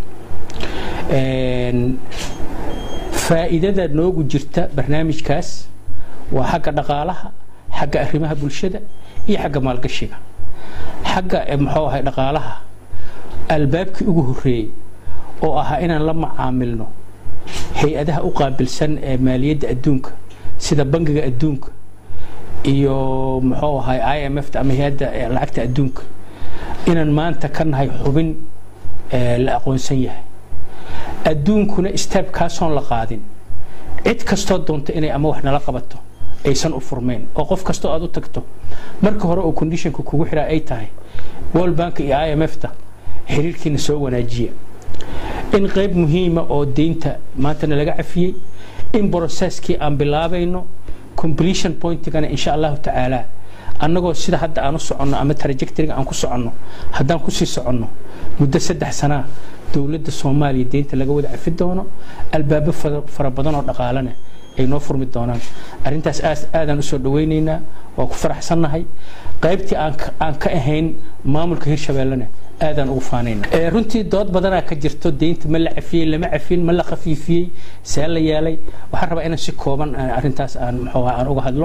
faa'iidada noogu jirta barnaamijkaas waa xagga dhaqaalaha xagga arrimaha bulshada iyo xagga maalgashiga xagga muxuu ahay dhaqaalaha albaabkii ugu horreeyey oo ahaa inaan la macaamilno hay-adaha u qaabilsan ee maaliyadda adduunka sida bangiga adduunka iyo muxuu ahay i m f ama hay-adda lacagta adduunka inaan maanta ka nahay xubin la aqoonsan yahay adduunkuna istaabkaasoon la qaadin cid kastoo doonta inay ama wax nala qabato aysan u furmeen oo qof kastoo aad u tagto marka hore oo conditionka kugu xiraa ay tahay world bank iyo i m f ta xiriirkiina soo wanaajiya in qayb muhiima oo deynta maantana laga cafiyey in brocesskii aan bilaabayno completion pointigana insha allahu tacaala annagoo sida hadda aan u soconno ama trajectoryga aan ku soconno haddaan kusii soconno muddo saddex sanaa dowladda soomaaliya deynta laga wada cafi doono albaabo fara badan oo dhaqaalena ay noo furmi doonaan arrintaas aadaan usoo dhawaynaynaa waa ku faraxsannahay qaybtii aan ka ahayn maamulka hirshabeellena aadaan ugu faanayna runtii dood badanaa ka jirto deynta ma la cafiyey lama cafin ma la khafiifiyey see la yeelay waxaan rabaa inaan si kooban arrintaas aan muxuu aan uga hadlo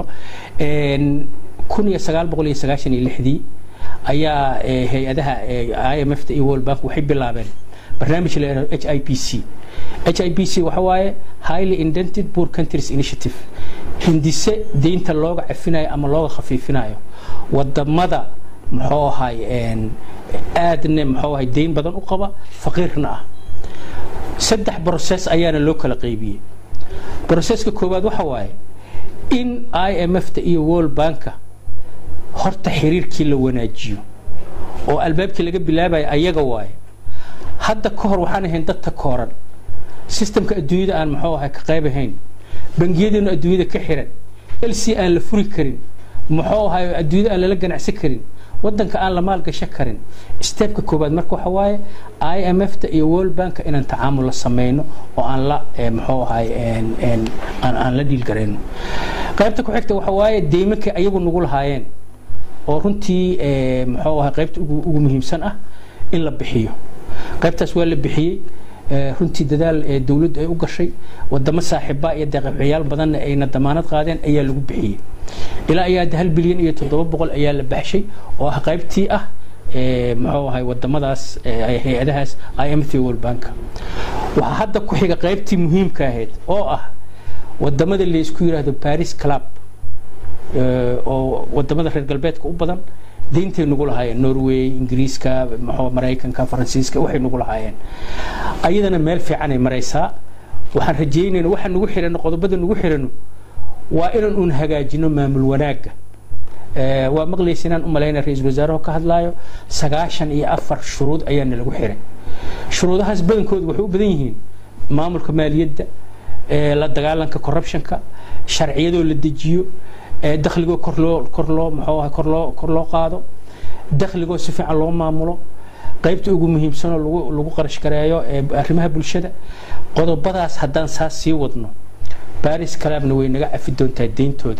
kun iyo sagaal boqol iyo sagaashan iyo lixdii ayaa hay-adaha i m f ta iyo world bank waxay bilaabeen barnaamij la yidhahdo h i p c h i p c waxa waaye highly indented poor countries initiative hindise deynta looga cafinayo ama looga khafiifinayo wadamada muxuu ahay aadna muxuu ahay deyn badan u qaba faqiirna ah saddex brocess ayaana loo kala qaybiyey brocesska koowaad waxa waaye in i m f ta iyo world banka horta xiriirkii la wanaajiyo oo albaabkii laga bilaabayo ayaga waaye hadda ka hor waxaan ahayn dadka kooran sistamka adduunyada aan muxuu ahay ka qayb ahayn bangiyadeennu adduunyada ka xiran lc aan la furi karin muxuu ahay adduunyada aan lala ganacsan karin wadanka aan la maalgashan karin steebka koowaad marka waxa waaye i m f ta iyo world banka inaan tacaamul la sameyno oo aan la muxuu ahay aan la dhiilgarayno qaybta ku xigta waxa waaye deymanka ayagu nagu lahaayeen oo runtii muxuu ahay qaybta ugu muhiimsan ah in la bixiyo qaybtaas waa la bixiyey runtii dadaal dowladdu ay u gashay wadamo saaxiiba iyo deeqaxyaal badanna ayna damaanad qaadeen ayaa lagu bixiyey ilaa ayaa hal bilyan iyo toddoba boqol ayaa la baxshay oo ah qaybtii ah muxuu ahay wadamadaas hay-adahaas i m t world bank waxaa hadda ku xiga qaybtii muhiimka ahayd oo ah wadamada laysku yidhaahdo paris club oo wadamada reer galbeedka u badan deyntay nagu lahaayeen norway ingiriiska muxuu maraykanka faransiiska waxay nagu lahaayeen ayadana meel fiicanay maraysaa waxaan rajeynayna waxaan nagu xirano qodobada nagu xirano waa inaan uun hagaajino maamul wanaagga waa maqlaysa inaan u malayna ra-iisul wasaaraho ka hadlaayo sagaashan iyo afar shuruud ayaana lagu xiray shuruudahaas badankoodu waxay u badan yihiin maamulka maaliyadda la dagaalanka corruptionka sharciyadoo la dejiyo dakhligoo kor loo kor loo muxuu ahay kor loo kor loo qaado dakhligoo si fiican loo maamulo qaybta ugu muhiimsanoo lagu lagu qarash gareeyo arrimaha bulshada qodobadaas haddaan saas sii wadno baris clubna way naga cafi doontaa deyntooda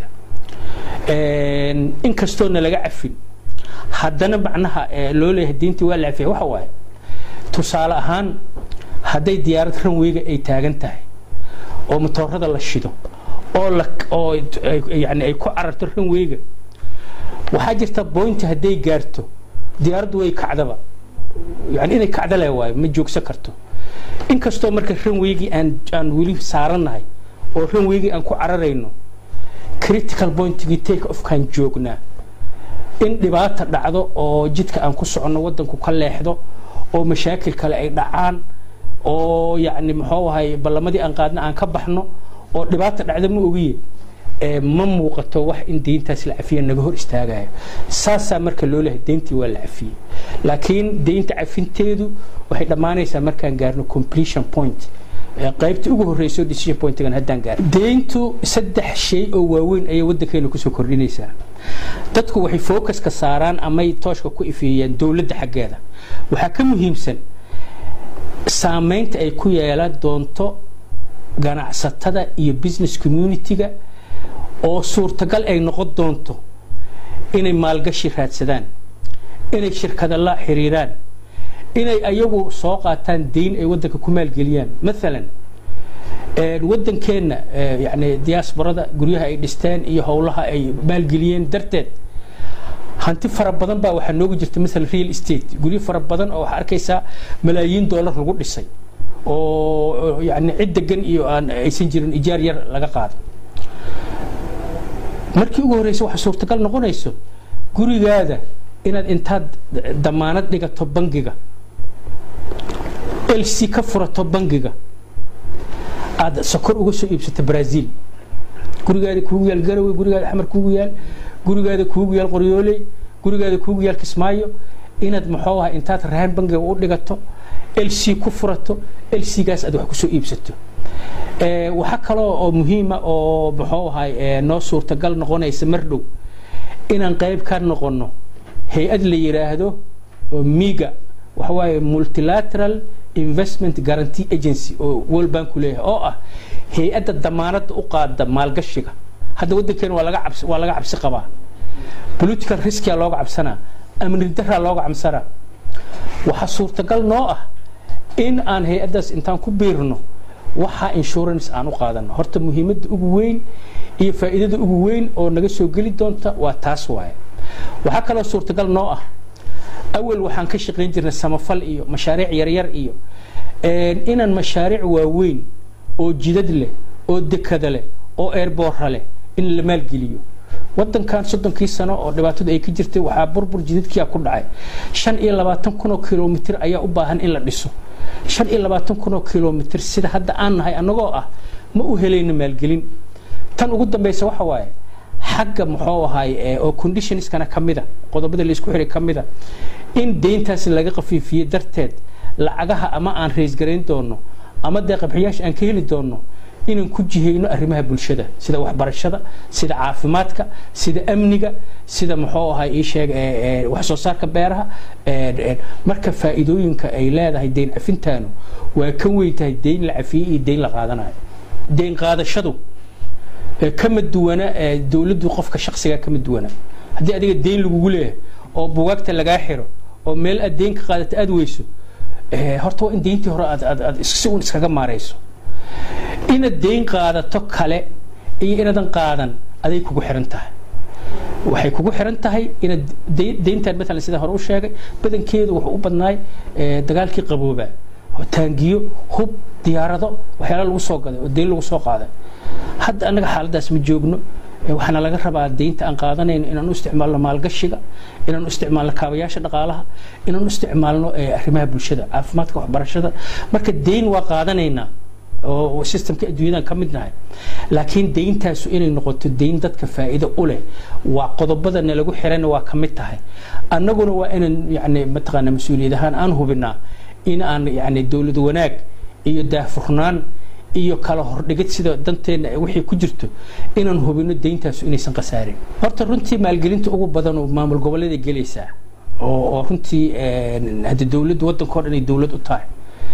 inkastoo na laga cafin haddana macnaha loo leeyahay deyntii waa la cafiya waxa waaye tusaale ahaan hadday diyaarad ranweyga ay taagan tahay oo matoorada la shido oo la oo yani ay ku cararto ranweyga waxaa jirta boynti hadday gaarto diyaaraddu way kacdaba yani inay kacda le waayo ma joogsan karto inkastoo marka ranweygii aan aan weli saarannahay oo ranweygii aan ku cararayno critical pointigii take ofkaan joognaa in dhibaata dhacdo oo jidka aan ku soconno waddanku ka leexdo oo mashaakil kale ay dhacaan oo yacni muxuu ahay ballamadii aan qaadna aan ka baxno oo dhibaata dhacda ma ogiye ma muuqato wax in deyntaas la cafiya naga hor istaagayo saasaa marka loo lehay deyntii waa la cafiyey laakiin deynta cafinteedu waxay dhammaanaysaa markaan gaarno completion point qaybta ugu horeyso decision pointigan haddaan gaar deyntu saddex shay oo waaweyn ayay waddankeena kusoo kordhinaysaa dadku waxay focuska saaraan amay tooshka ku ifeeyaan dowladda xaggeeda waxaa ka muhiimsan saamaynta ay ku yeelan doonto ganacsatada iyo business community-ga oo suurtagal ay noqon doonto inay maalgashi raadsadaan inay shirkada la xiriiraan inay ayagu soo qaataan deyn ay waddanka ku maalgeliyaan maalan waddankeenna yani diaasbarada guryaha ay dhisteen iyo howlaha ay maalgeliyeen darteed hanti fara badan baa waxaa noogu jirta maalan real estate guryo fara badan oo waxaa arkaysaa malaayiin dollar lagu dhisay oo yani cid degan iyo aan aysan jirin ijaar yar laga qaado markii ugu horeysa waxaa suurtagal noqonayso gurigaada inaad intaad damaanad dhigato bangiga lc ka furato bangiga aad sokor uga soo iibsato brazil gurigaada kuugu yaal garowe gurigaada xamar kuugu yaal gurigaada kuugu yaal qoryooley gurigaada kuugu yaal kismaayo inaad muxuu aha intaad rahan bangiga u dhigato lc ku furato lcgaas aad wax kusoo iibsato waxaa kaloo oo muhiima oo muxuu ahay noo suurtagal noqonaysa mar dhow inaan qayb ka noqono hay-ad la yiraahdo miga waxa waaye multilateral investment guarantee agency oo world bank ku leeyahay oo ah hay-adda damaanadda u qaada maalgashiga hadda waddankeena waa laga cabsi waa laga cabsi qabaa political riskia looga cabsanaa amni daraa looga cabsanaa waxaa suurtagal noo ah in aan hay-addaas intaan ku biirno waxaa insurance aan u qaadano horta muhiimadda ugu weyn iyo faa'iidada ugu weyn oo naga soo geli doonta waa taas waaye waxaa kaloo suurtagal noo ah awal waxaan ka shaqayn jirnay samafal iyo mashaariic yaryar iyo inaan mashaariic waaweyn oo jidad leh oo dekada leh oo eerboorra leh in la maalgeliyo wadankan soddonkii sano oo dhibaatadu ay ka jirtay waxaa burbur jidadkiia ku dhacay shan iyo labaatan kun oo kilomitr ayaa u baahan in la dhiso shan iyo labaatan kun oo kilomitr sida hadda aan nahay annagoo ah ma u helayno maalgelin tan ugu dambaysa waxa waaye xagga muxuu ahay oo conditionskana ka mida qodobada laisku xiray ka mida in deyntaasi laga qafiifiyey darteed lacagaha ama aan raysgarayn doono ama dee qabxiyaasha aan ka heli doono inaan ku jihayno arrimaha bulshada sida waxbarashada sida caafimaadka sida amniga sida muxuu ahay ii sheeg wax soo saarka beeraha marka faa'iidooyinka ay leedahay deyn cafintaanu waa ka weyn tahay deyn la cafiyey iyo deyn la qaadanayo deyn qaadashadu kama duwana dowladdu qofka shaksiga kama duwana haddii adiga deyn lagugu leeyahay oo bugaagta lagaa xiro oo meel aad deyn ka qaadata aad weyso horta waa in deyntii hore aad aad aad si un iskaga maarayso inaad deyn qaadato kale iyo inaadan qaadan aday kugu xiran tahay waxay kugu xiran tahay inaad deyntan maalan sida hore u sheegay badankeedu wuxuu u badnaay dagaalkii qaboobaa taangiyo hub diyaarado waxyaala lagu soo gaday oo deyn lagu soo qaaday hadda annaga xaaladaas ma joogno waxaana laga rabaa deynta aan qaadanayno inaan u isticmaalno maalgashiga inaan u isticmaalno kaabayaasha dhaqaalaha inaan u isticmaalno arrimaha bulshada caafimaadka waxbarashada marka deyn waa qaadanaynaa oo systemka adduunyadan ka mid nahay laakiin deyntaasu inay noqoto deyn dadka faa'iido u leh waa qodobada nalagu xirana waa ka mid tahay annaguna waa inaan yani mataqaana mas-uuliyad ahaan aan hubinaa in aan yani dowlad wanaag iyo daahfurnaan iyo kala hordhigid sida danteenna wixii ku jirto inaan hubino deyntaasu inaysan khasaarin horta runtii maalgelinta ugu badan oo maamul goboleeday gelaysaa oo runtii hadda dowladdu waddankao dhan ay dowlad u tahay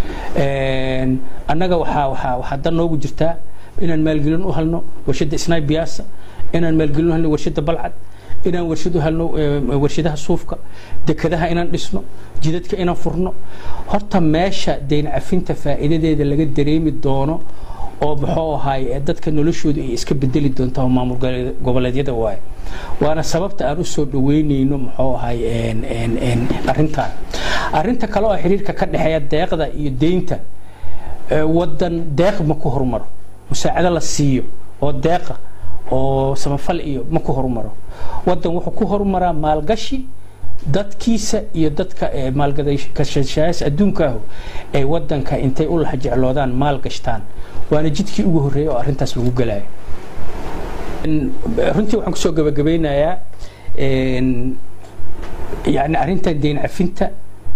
annaga waxaa waxaa waxaa dan noogu jirtaa inaan maalgelin u halno warshadda snai biasa inaan maalgelin u halno warshadda balcad inaan warshad u halno warshadaha suufka dekadaha inaan dhisno jidadka inaan furno horta meesha deyn cafinta faa'iidadeeda laga dareemi doono oo muxuu ahaay dadka noloshooda ay iska bedeli doontaa maamul goboleedyada waaye waana sababta aan usoo dhaweyneyno muxuu ahaay arrintan arrinta kale oo xiriirka ka dhexeeya deeqda iyo deynta wadan deeq ma ku horumaro musaacado la siiyo oo deeqa oo samafal iyo ma ku horumaro wadan wuxuu ku horumaraa maalgashi dadkiisa iyo dadka maalgadashashaas adduunkaahu ay wadanka intay u laha jecloodaan maal gashtaan waana jidkii ugu horreeyay oo arrintaas lagu galayo runtii waxaan kusoo gabagabeynayaa yani arrintan deyn cafinta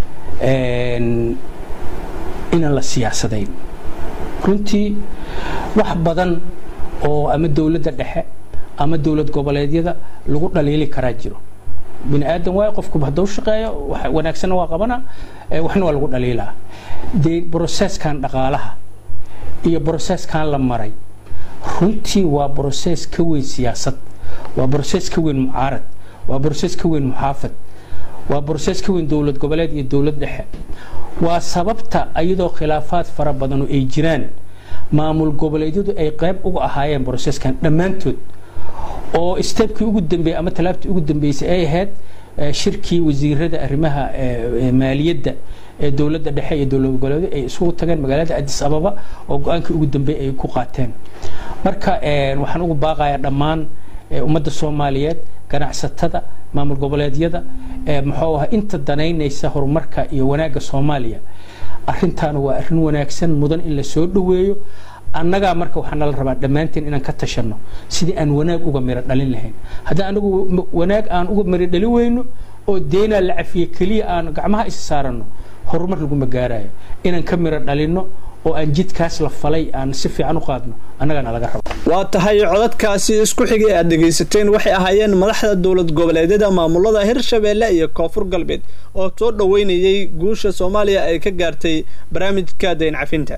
inaan la siyaasadayn runtii wax badan oo ama dowladda dhexe ama dowlad goboleedyada lagu dhaliili karaa jiro bini aadan waay qofku hadduu shaqeeyo wanaagsanna waa qabana waxna waa lagu dhaliilaa dee broseskan dhaqaalaha iyo broseskan la maray runtii waa broses ka weyn siyaasad waa broses ka weyn mucaarad waa broses ka weyn muxaafad waa broses ka weyn dowlad goboleed iyo dowlad dhexe waa sababta iyadoo khilaafaad fara badanu ay jiraan maamul goboleedyadu ay qayb uga ahaayeen broseskan dhammaantood oo stebkii ugu dambeeyey ama talaabtii ugu dambeysay ay ahayd shirkii wasiirada arrimaha maaliyadda ee dowladda dhexe iyo dowlad goboleedu ay isugu tageen magaalada addis ababa oo go-aankii ugu dambeeyey ay ku qaateen marka waxaan ugu baaqayaa dhammaan ummadda soomaaliyeed ganacsatada maamul goboleedyada muxuu ahaa inta danaynaysa horumarka iyo wanaagga soomaaliya arrintaana waa arrin wanaagsan mudan in la soo dhoweeyo annagaa marka waxaa nala rabaa dhammaanteen inaan ka tashanno sidii aan wanaag uga miro dhalin lahayn haddii anagu wanaag aan uga miro dhalin weyno oo deenaa la cafiye keliya aan gacmaha isa saaranno horumar laguma gaarayo inaan ka miro dhalinno oo aan jidkaas la falay aan si fiican u qaadno annagaana laga rabo waa tahay codadkaasi isku xigay aad dhegaysateen waxay ahaayeen madaxda dowlad goboleedyada maamulada hirshabeelle iyo koonfur galbeed oo soo dhoweynayay guusha soomaaliya ay ka gaartay barnaamijka dayn cafinta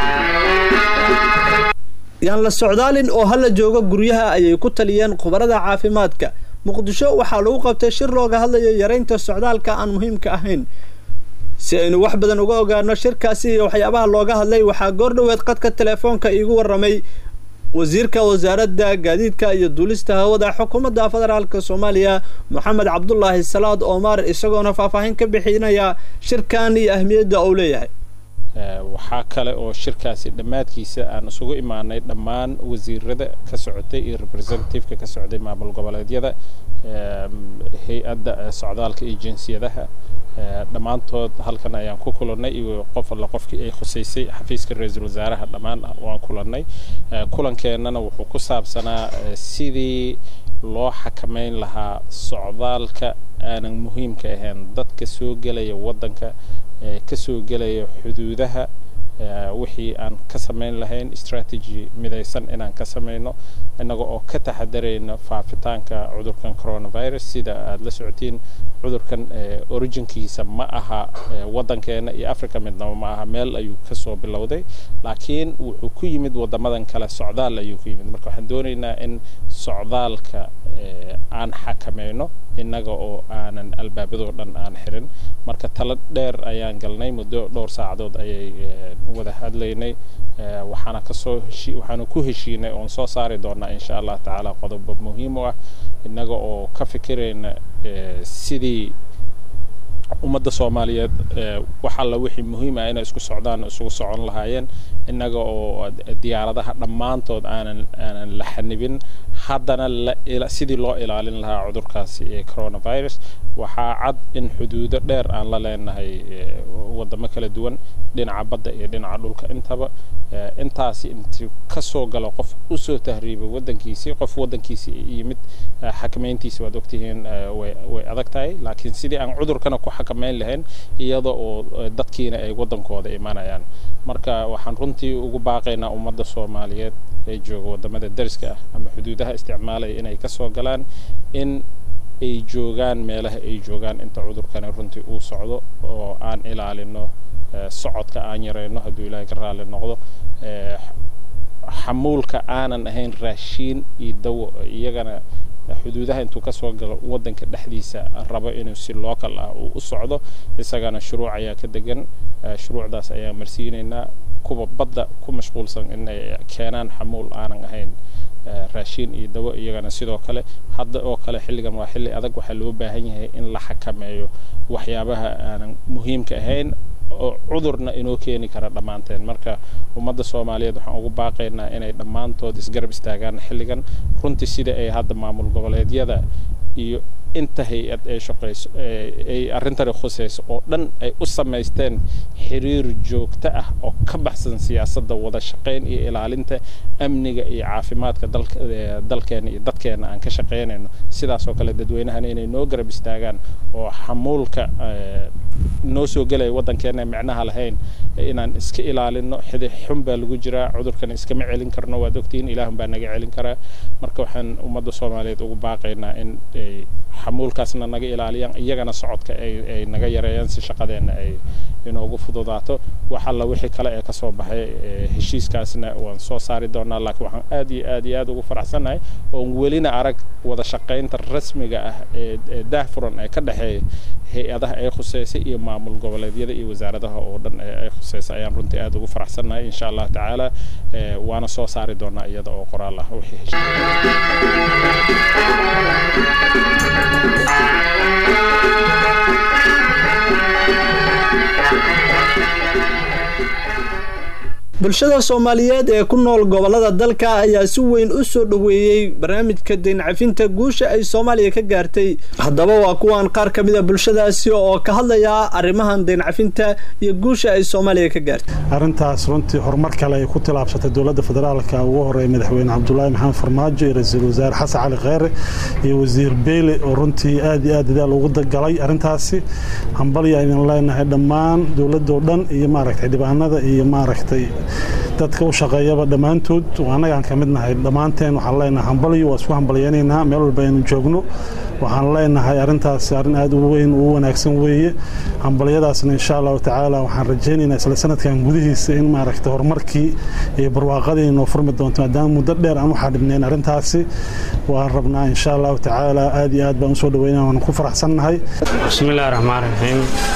yaan la socdaalin oo hala jooga guryaha ayay ku taliyeen khubarada caafimaadka muqdisho waxaa lagu qabtay shir looga hadlayo yaraynta socdaalka aan muhiimka ahayn si aynu wax badan uga ogaano shirkaasi iyo waxyaabaha looga hadlay waxaa goordhoweed qadka telefoonka iigu waramay wasiirka wasaaradda gaadiidka iyo duulista hawada xukuumadda federaalk soomaaliya moxamed cabdulaahi salaad omar isagoona faahfaahin ka bixinaya shirkan iyo ahmiyadda uu leeyahay waxaa kale oo shirkaasi dhammaadkiisa aan isugu imaanay dhammaan wasiirada ka socotay iyo representativeka ka socday maamul goboleedyada hay-adda socdaalka iyo jinsiyadaha dhammaantood halkan ayaan ku kulannay iyo qof alla qofkii ay khusaysay xafiiska ra-iisul wasaaraha dhammaan waan kulannay kulankeenana wuxuu ku saabsanaa sidii loo xakamayn lahaa socdaalka aanan muhiimka ahayn dadka soo gelaya waddanka ka soo gelaya xuduudaha wixii aan ka samayn lahayn strategy midaysan inaan ka samayno innaga oo ka taxadarayna faafitaanka cudurkan coronavirus sida aada la socotiin cudurkan originkiisa ma aha waddankeena iyo africa midnaba ma aha meel ayuu kasoo bilowday laakiin wuxuu ku yimid waddamadan kale socdaal ayuu ku yimid marka waxaan doonaynaa in socdaalka aan xakamayno innaga oo aanan albaabadoo dhan aan xirin marka talo dheer ayaan galnay muddo dhowr saacadood ayay wada hadlaynay waxaana kasoo heshi waxaana ku heshiinay oon soo saari doonaa insha allah tacaala qodobo muhiim u ah innaga oo ka fikirayna sidii ummadda soomaaliyeed wax alla wixii muhiim ah inay isku socdaan isugu socon lahaayeen innaga oo diyaaradaha dhammaantood aanan aanan la xanibin haddana sidii loo ilaalin lahaa cudurkaasi ee coronavirus waxaa cad in xuduudo dheer aan la leenahay waddamo kala duwan dhinaca badda iyo dhinaca dhulka intaba intaasi intii kasoo galo qof usoo tahriibay waddankiisii qof waddankiisii yimid xakamayntiisi waad ogtihiin way adag tahay laakiin sidii aan cudurkana ku xakamayn lahayn iyada oo dadkiina ay waddankooda imanayaan marka waxaan runtii ugu baaqaynaa ummadda soomaaliyeed ee jooga waddamada dariska ah ama xuduudaha isticmaalaya inay kasoo galaan in ay joogaan meelaha ay joogaan inta cudurkani runtii uu socdo oo aan ilaalino socodka aan yarayno hadduu ilaahay ka raalli noqdo xamuulka aanan ahayn raashiin iyo dawo iyagana xuduudaha intuu kasoo galo waddanka dhexdiisa rabo inuu si local ah uu u socdo isagana shuruuc ayaa ka degan shuruucdaas ayaa marsiinaynaa kuwa badda ku mashquulsan inay keenaan xamuul aanan ahayn raashiin iyo dawo iyagana sidoo kale hadda oo kale xilligan waa xilli adag waxaa loo baahan yahay in la xakameeyo waxyaabaha aanan muhiimka ahayn oo cudurna inoo keeni kara dhammaanteen marka ummadda soomaaliyeed waxaan ugu baaqaynaa inay dhammaantood isgarab istaagaan xilligan runtii sida ay hadda maamul goboleedyada iyo inta hay-ad ay shaqayso ay arrintani khusayso oo dhan ay u samaysteen xiriir joogto ah oo ka baxsan siyaasadda wada shaqayn iyo ilaalinta amniga iyo caafimaadka dalka dalkeena iyo dadkeena aan ka shaqaynayno sidaasoo kale dadweynahana inay noo garab istaagaan oo xamuulka noo soo gelaya waddankeena micnaha lahayn inaan iska ilaalino xidi xun baa lagu jiraa cudurkan iskama celin karno waad ogtihiin ilaahun baa naga celin karaa marka waxaan ummadda soomaaliyeed ugu baaqaynaa in ay xamuulkaasna naga ilaaliyaan iyagana socodka ay ay naga yareeyaan si shaqadeenna ay inoogu fududaato wax alla wixii kale ee kasoo baxay heshiiskaasna waan soo saari doonaa laakiin waxaan aad iyo aad iyo aad ugu faraxsannahay oon welina arag wada shaqaynta rasmiga ah ee daahfuran ee ka dhexeeya hay-adaha ay khuseysay iyo maamul goboleedyada iyo wasaaradaha oo dhan ay khuseysay ayaan runtii aad ugu faraxsannahay insha allah tacaala waana soo saari doonaa iyada oo qoraal ah wixii bulshada soomaaliyeed ee ku nool gobolada dalka ayaa si weyn u soo dhoweeyey barnaamijka deyn cafinta guusha ay soomaaliya ka gaartay haddaba waa kuwan qaar ka mid a bulshadaasi oo ka hadlaya arrimahan deyn cafinta iyo guusha ay soomaaliya ka gaartay arrintaas runtii horumar kale ay ku tilaabsatay dowladda federaalka ugu horeeya madaxweyne cabdulaahi maxamed farmaajo iyo ra-iisul wasaare xasan cali kheyre iyo wasiir beyle oo runtii aad iyo aad dadaal ugu galay arrintaasi hambalya aynan leenahay dhammaan dowladda oo dhan iyo maaragtay dhibaanada iyo maaragtay dadka u shaqeeyaba dhammaantood annagaan ka mid nahay dhammaanteen waxaan leenahay hambalyo waa isku hambalyaynaynaa meel walba aynu joogno waxaan leenahay arrintaasi arrin aad u weyn u wanaagsan weeye hambalyadaasna insha allahu tacaala waxaan rajaynaynaa isla sanadkan gudihiisa in maaragtay horumarkii iyo barwaaqadii inoo furmi doonto maadaama muddo dheer aan waxaa dhibnayn arrintaasi waan rabnaa insha allahu tacaala aad iyo aad baan usoo dhaweynaa waan ku faraxsannahay bismillahi raxmaan raxiim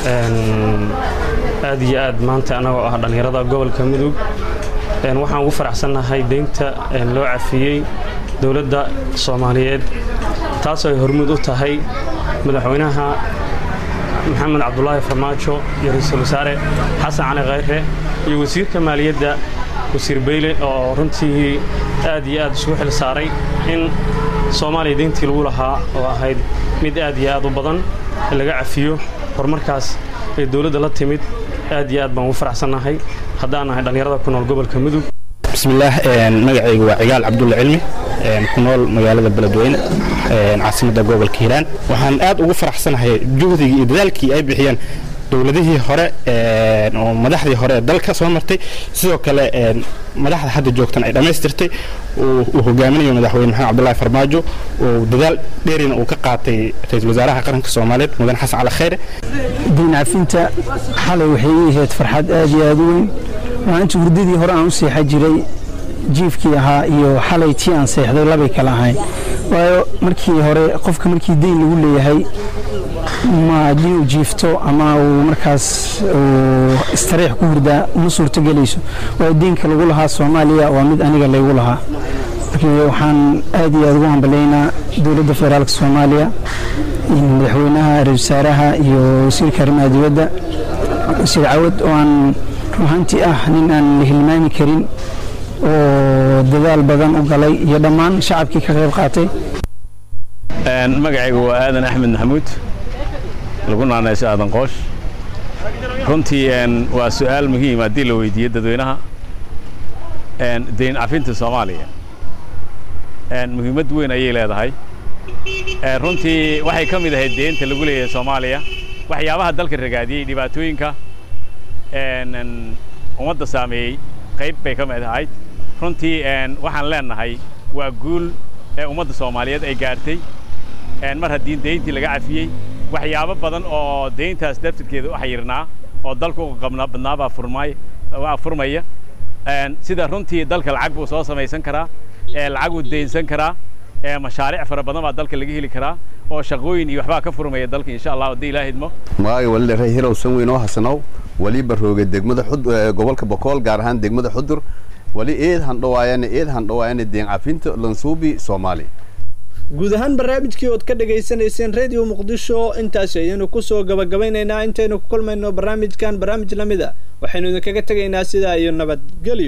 aad iyo aad maanta annagoo ah dhallinyarada gobolka mudug waxaan ugu faraxsannahay deynta loo cafiyey dowladda soomaaliyeed taasoo ay hormuud u tahay madaxweynaha maxamed cabdulaahi farmaajo iyo ra-iisul wasaare xasan cali khayre iyo wasiirka maaliyadda wasiir beyle oo runtii aad iyo aad isugu xil saaray in soomaaliya deyntii lagu lahaa oo ahayd mid aad iyo aad u badan laga cafiyo horumarkaas ee dowladda la timid aad iyo aad baan ugu faraxsannahay haddaan nahay dhallinyarada ku nool gobolka mudug bismillaah magacaygu waa cigaal cabdulla cilmi ku nool magaalada beledweyne caasimadda gobolka hiiraan waxaan aad ugu faraxsanahay juhdigii iyo dadaalkii ay bixiyeen dowladihii hore oo madaxdii hore ee dalka soo martay sidoo kale madaxda hadda joogtan ay dhammaystirtay uu hogaaminayo madaxweyne maxamed cabdulaahi farmaajo oo dadaal dheerina uu ka qaatay ra-iisul wasaaraha qaranka soomaaliyeed mudane xasan cali kheyre diin cafinta xalay waxay ii ahayd farxad aad iyo aad u weyn waa inta hurdadii hore aan u seexa jiray jiifkii ahaa iyo xalay tii aan seexday labay kala ahayn waayo markii hore qofka markii deyn lagu leeyahay ma haddii uu jiifto ama uu markaas uu istariix ku hurdaa uma suurtogelayso waayo deynka lagu lahaa soomaaliya waa mid aniga laygu lahaa marka waxaan aad iyo aad ugu hambalaynaa dowladda federaalka soomaaliya madaxweynaha ra-isul wasaaraha iyo wasiirka arrimaha dibadda wasiir cawad oo aan ruhanti ah nin aan la hilmaami karin oo dadaal badan u galay iyo dhammaan shacabkii ka qayb qaatay magacaygu waa aadan axmed maxamuud lagu naanayso aadan qoosh runtii waa su'aal muhiim haddii la weydiiyo dadweynaha deyn cafinta soomaaliya muhiimad weyn ayay leedahay runtii waxay ka mid ahayd deynta lagu leeyahay soomaaliya waxyaabaha dalka ragaadiyey dhibaatooyinka ummadda saameeyey qayb bay ka mid ahayd runtii waxaan leenahay waa guul ee ummadda soomaaliyeed ay gaartay mar haddii deyntii laga cafiyey waxyaabo badan oo deyntaas daftarkeeda u xayirnaa oo dalka u qabnaa badnaabaa furmay waa furmaya sida runtii dalka lacag buu soo samaysan karaa lacag uu deynsan karaa mashaariic fara badan baa dalka laga heli karaa oo shaqooyin iyo waxbaa ka furmaya dalka insha allah haddii ilaaha idmo magacay wali rey hirow san weyn oo hasanow wali barooga degmada gobolka bokool gaar ahaan degmada xudur wali eed handhawaayane eed handhawaayane deen cafinta lansuubi soomaali guud ahaan barnaamijkii ood ka dhagaysanayseen radio muqdisho intaasi ayaynu kusoo gabagabaynaynaa intaynu ku kulmayno barnaamijkan barnaamij la mid a waxaynu idinkaga tegaynaa sidaa iyo nabadgelyo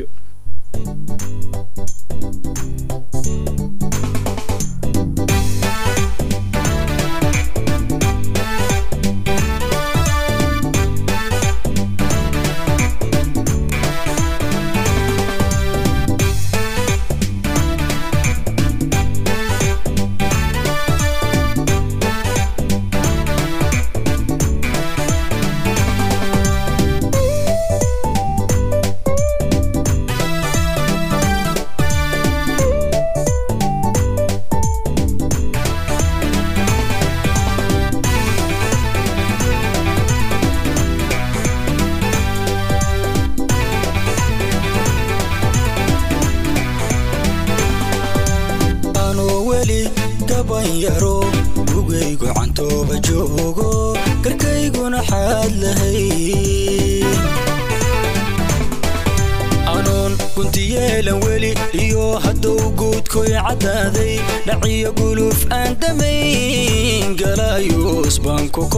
dhaciyo guluf aan damayn galayus baan ku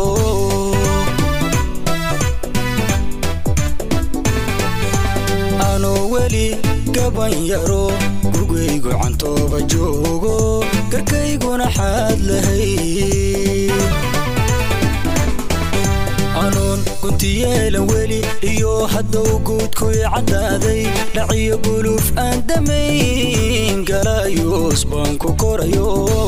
korayo anoo weli gaban yaro gugaygu cantooba joogo garkayguna xaad lahay anuun guntiyeelan weli iyo haddow guudkuy caddaaday dhaciyo guluuf aan damayn galaayuus baan ku korayo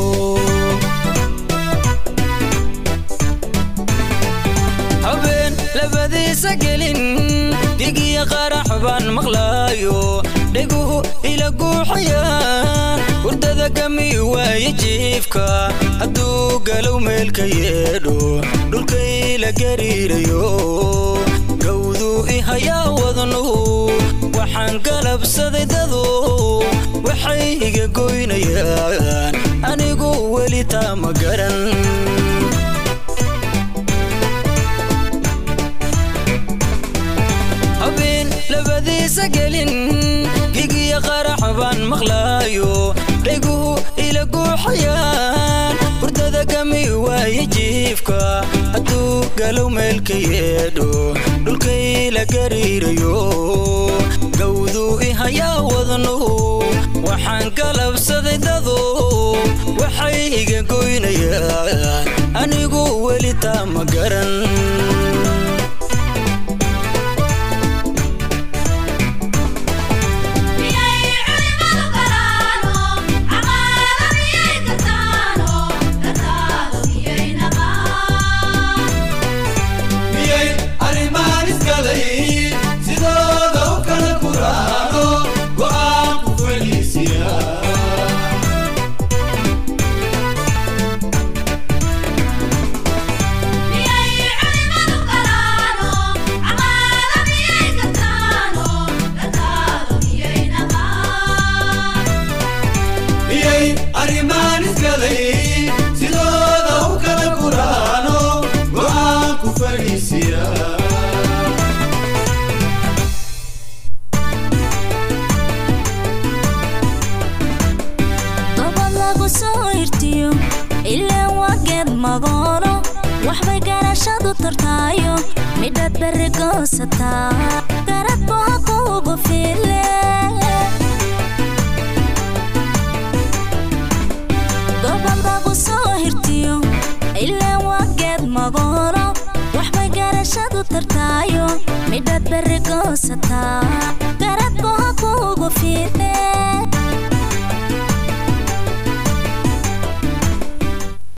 habeen labadiisa gelin digiya qarax baan maqlaayo dheguhu ila guuxayaan hurdada gami waaye jiifka hadduu galow meelka yeedho dhulkay la gariirayo gawduu i hayaa wadnuhu waxaan galabsaday dadu waxay iga goynayaan anigu weli taa ma garan habeen labadiisa gelin gigiya qarax baan maqlaayo dheguhu ila guuxayaan hurdada gami waaye jiifka hadduu galow meelka yeedho dhulkay la gariirayo gawduu i hayaa wadnuhu waxaan galabsaday dadu waxay iga goynayaan anigu weli taa ma garan gobol lagu soo irtiyo ilaan waa geed magoolo waxbay garashadu tartaayo midhaad berri goosataa garadbu ha kuugu fiile gobol lagu soo hirtiyo ilaan waa geed magoolo waxbay garashadu tartaayo midhaad berri goosataa garadbu ha kuugu fiile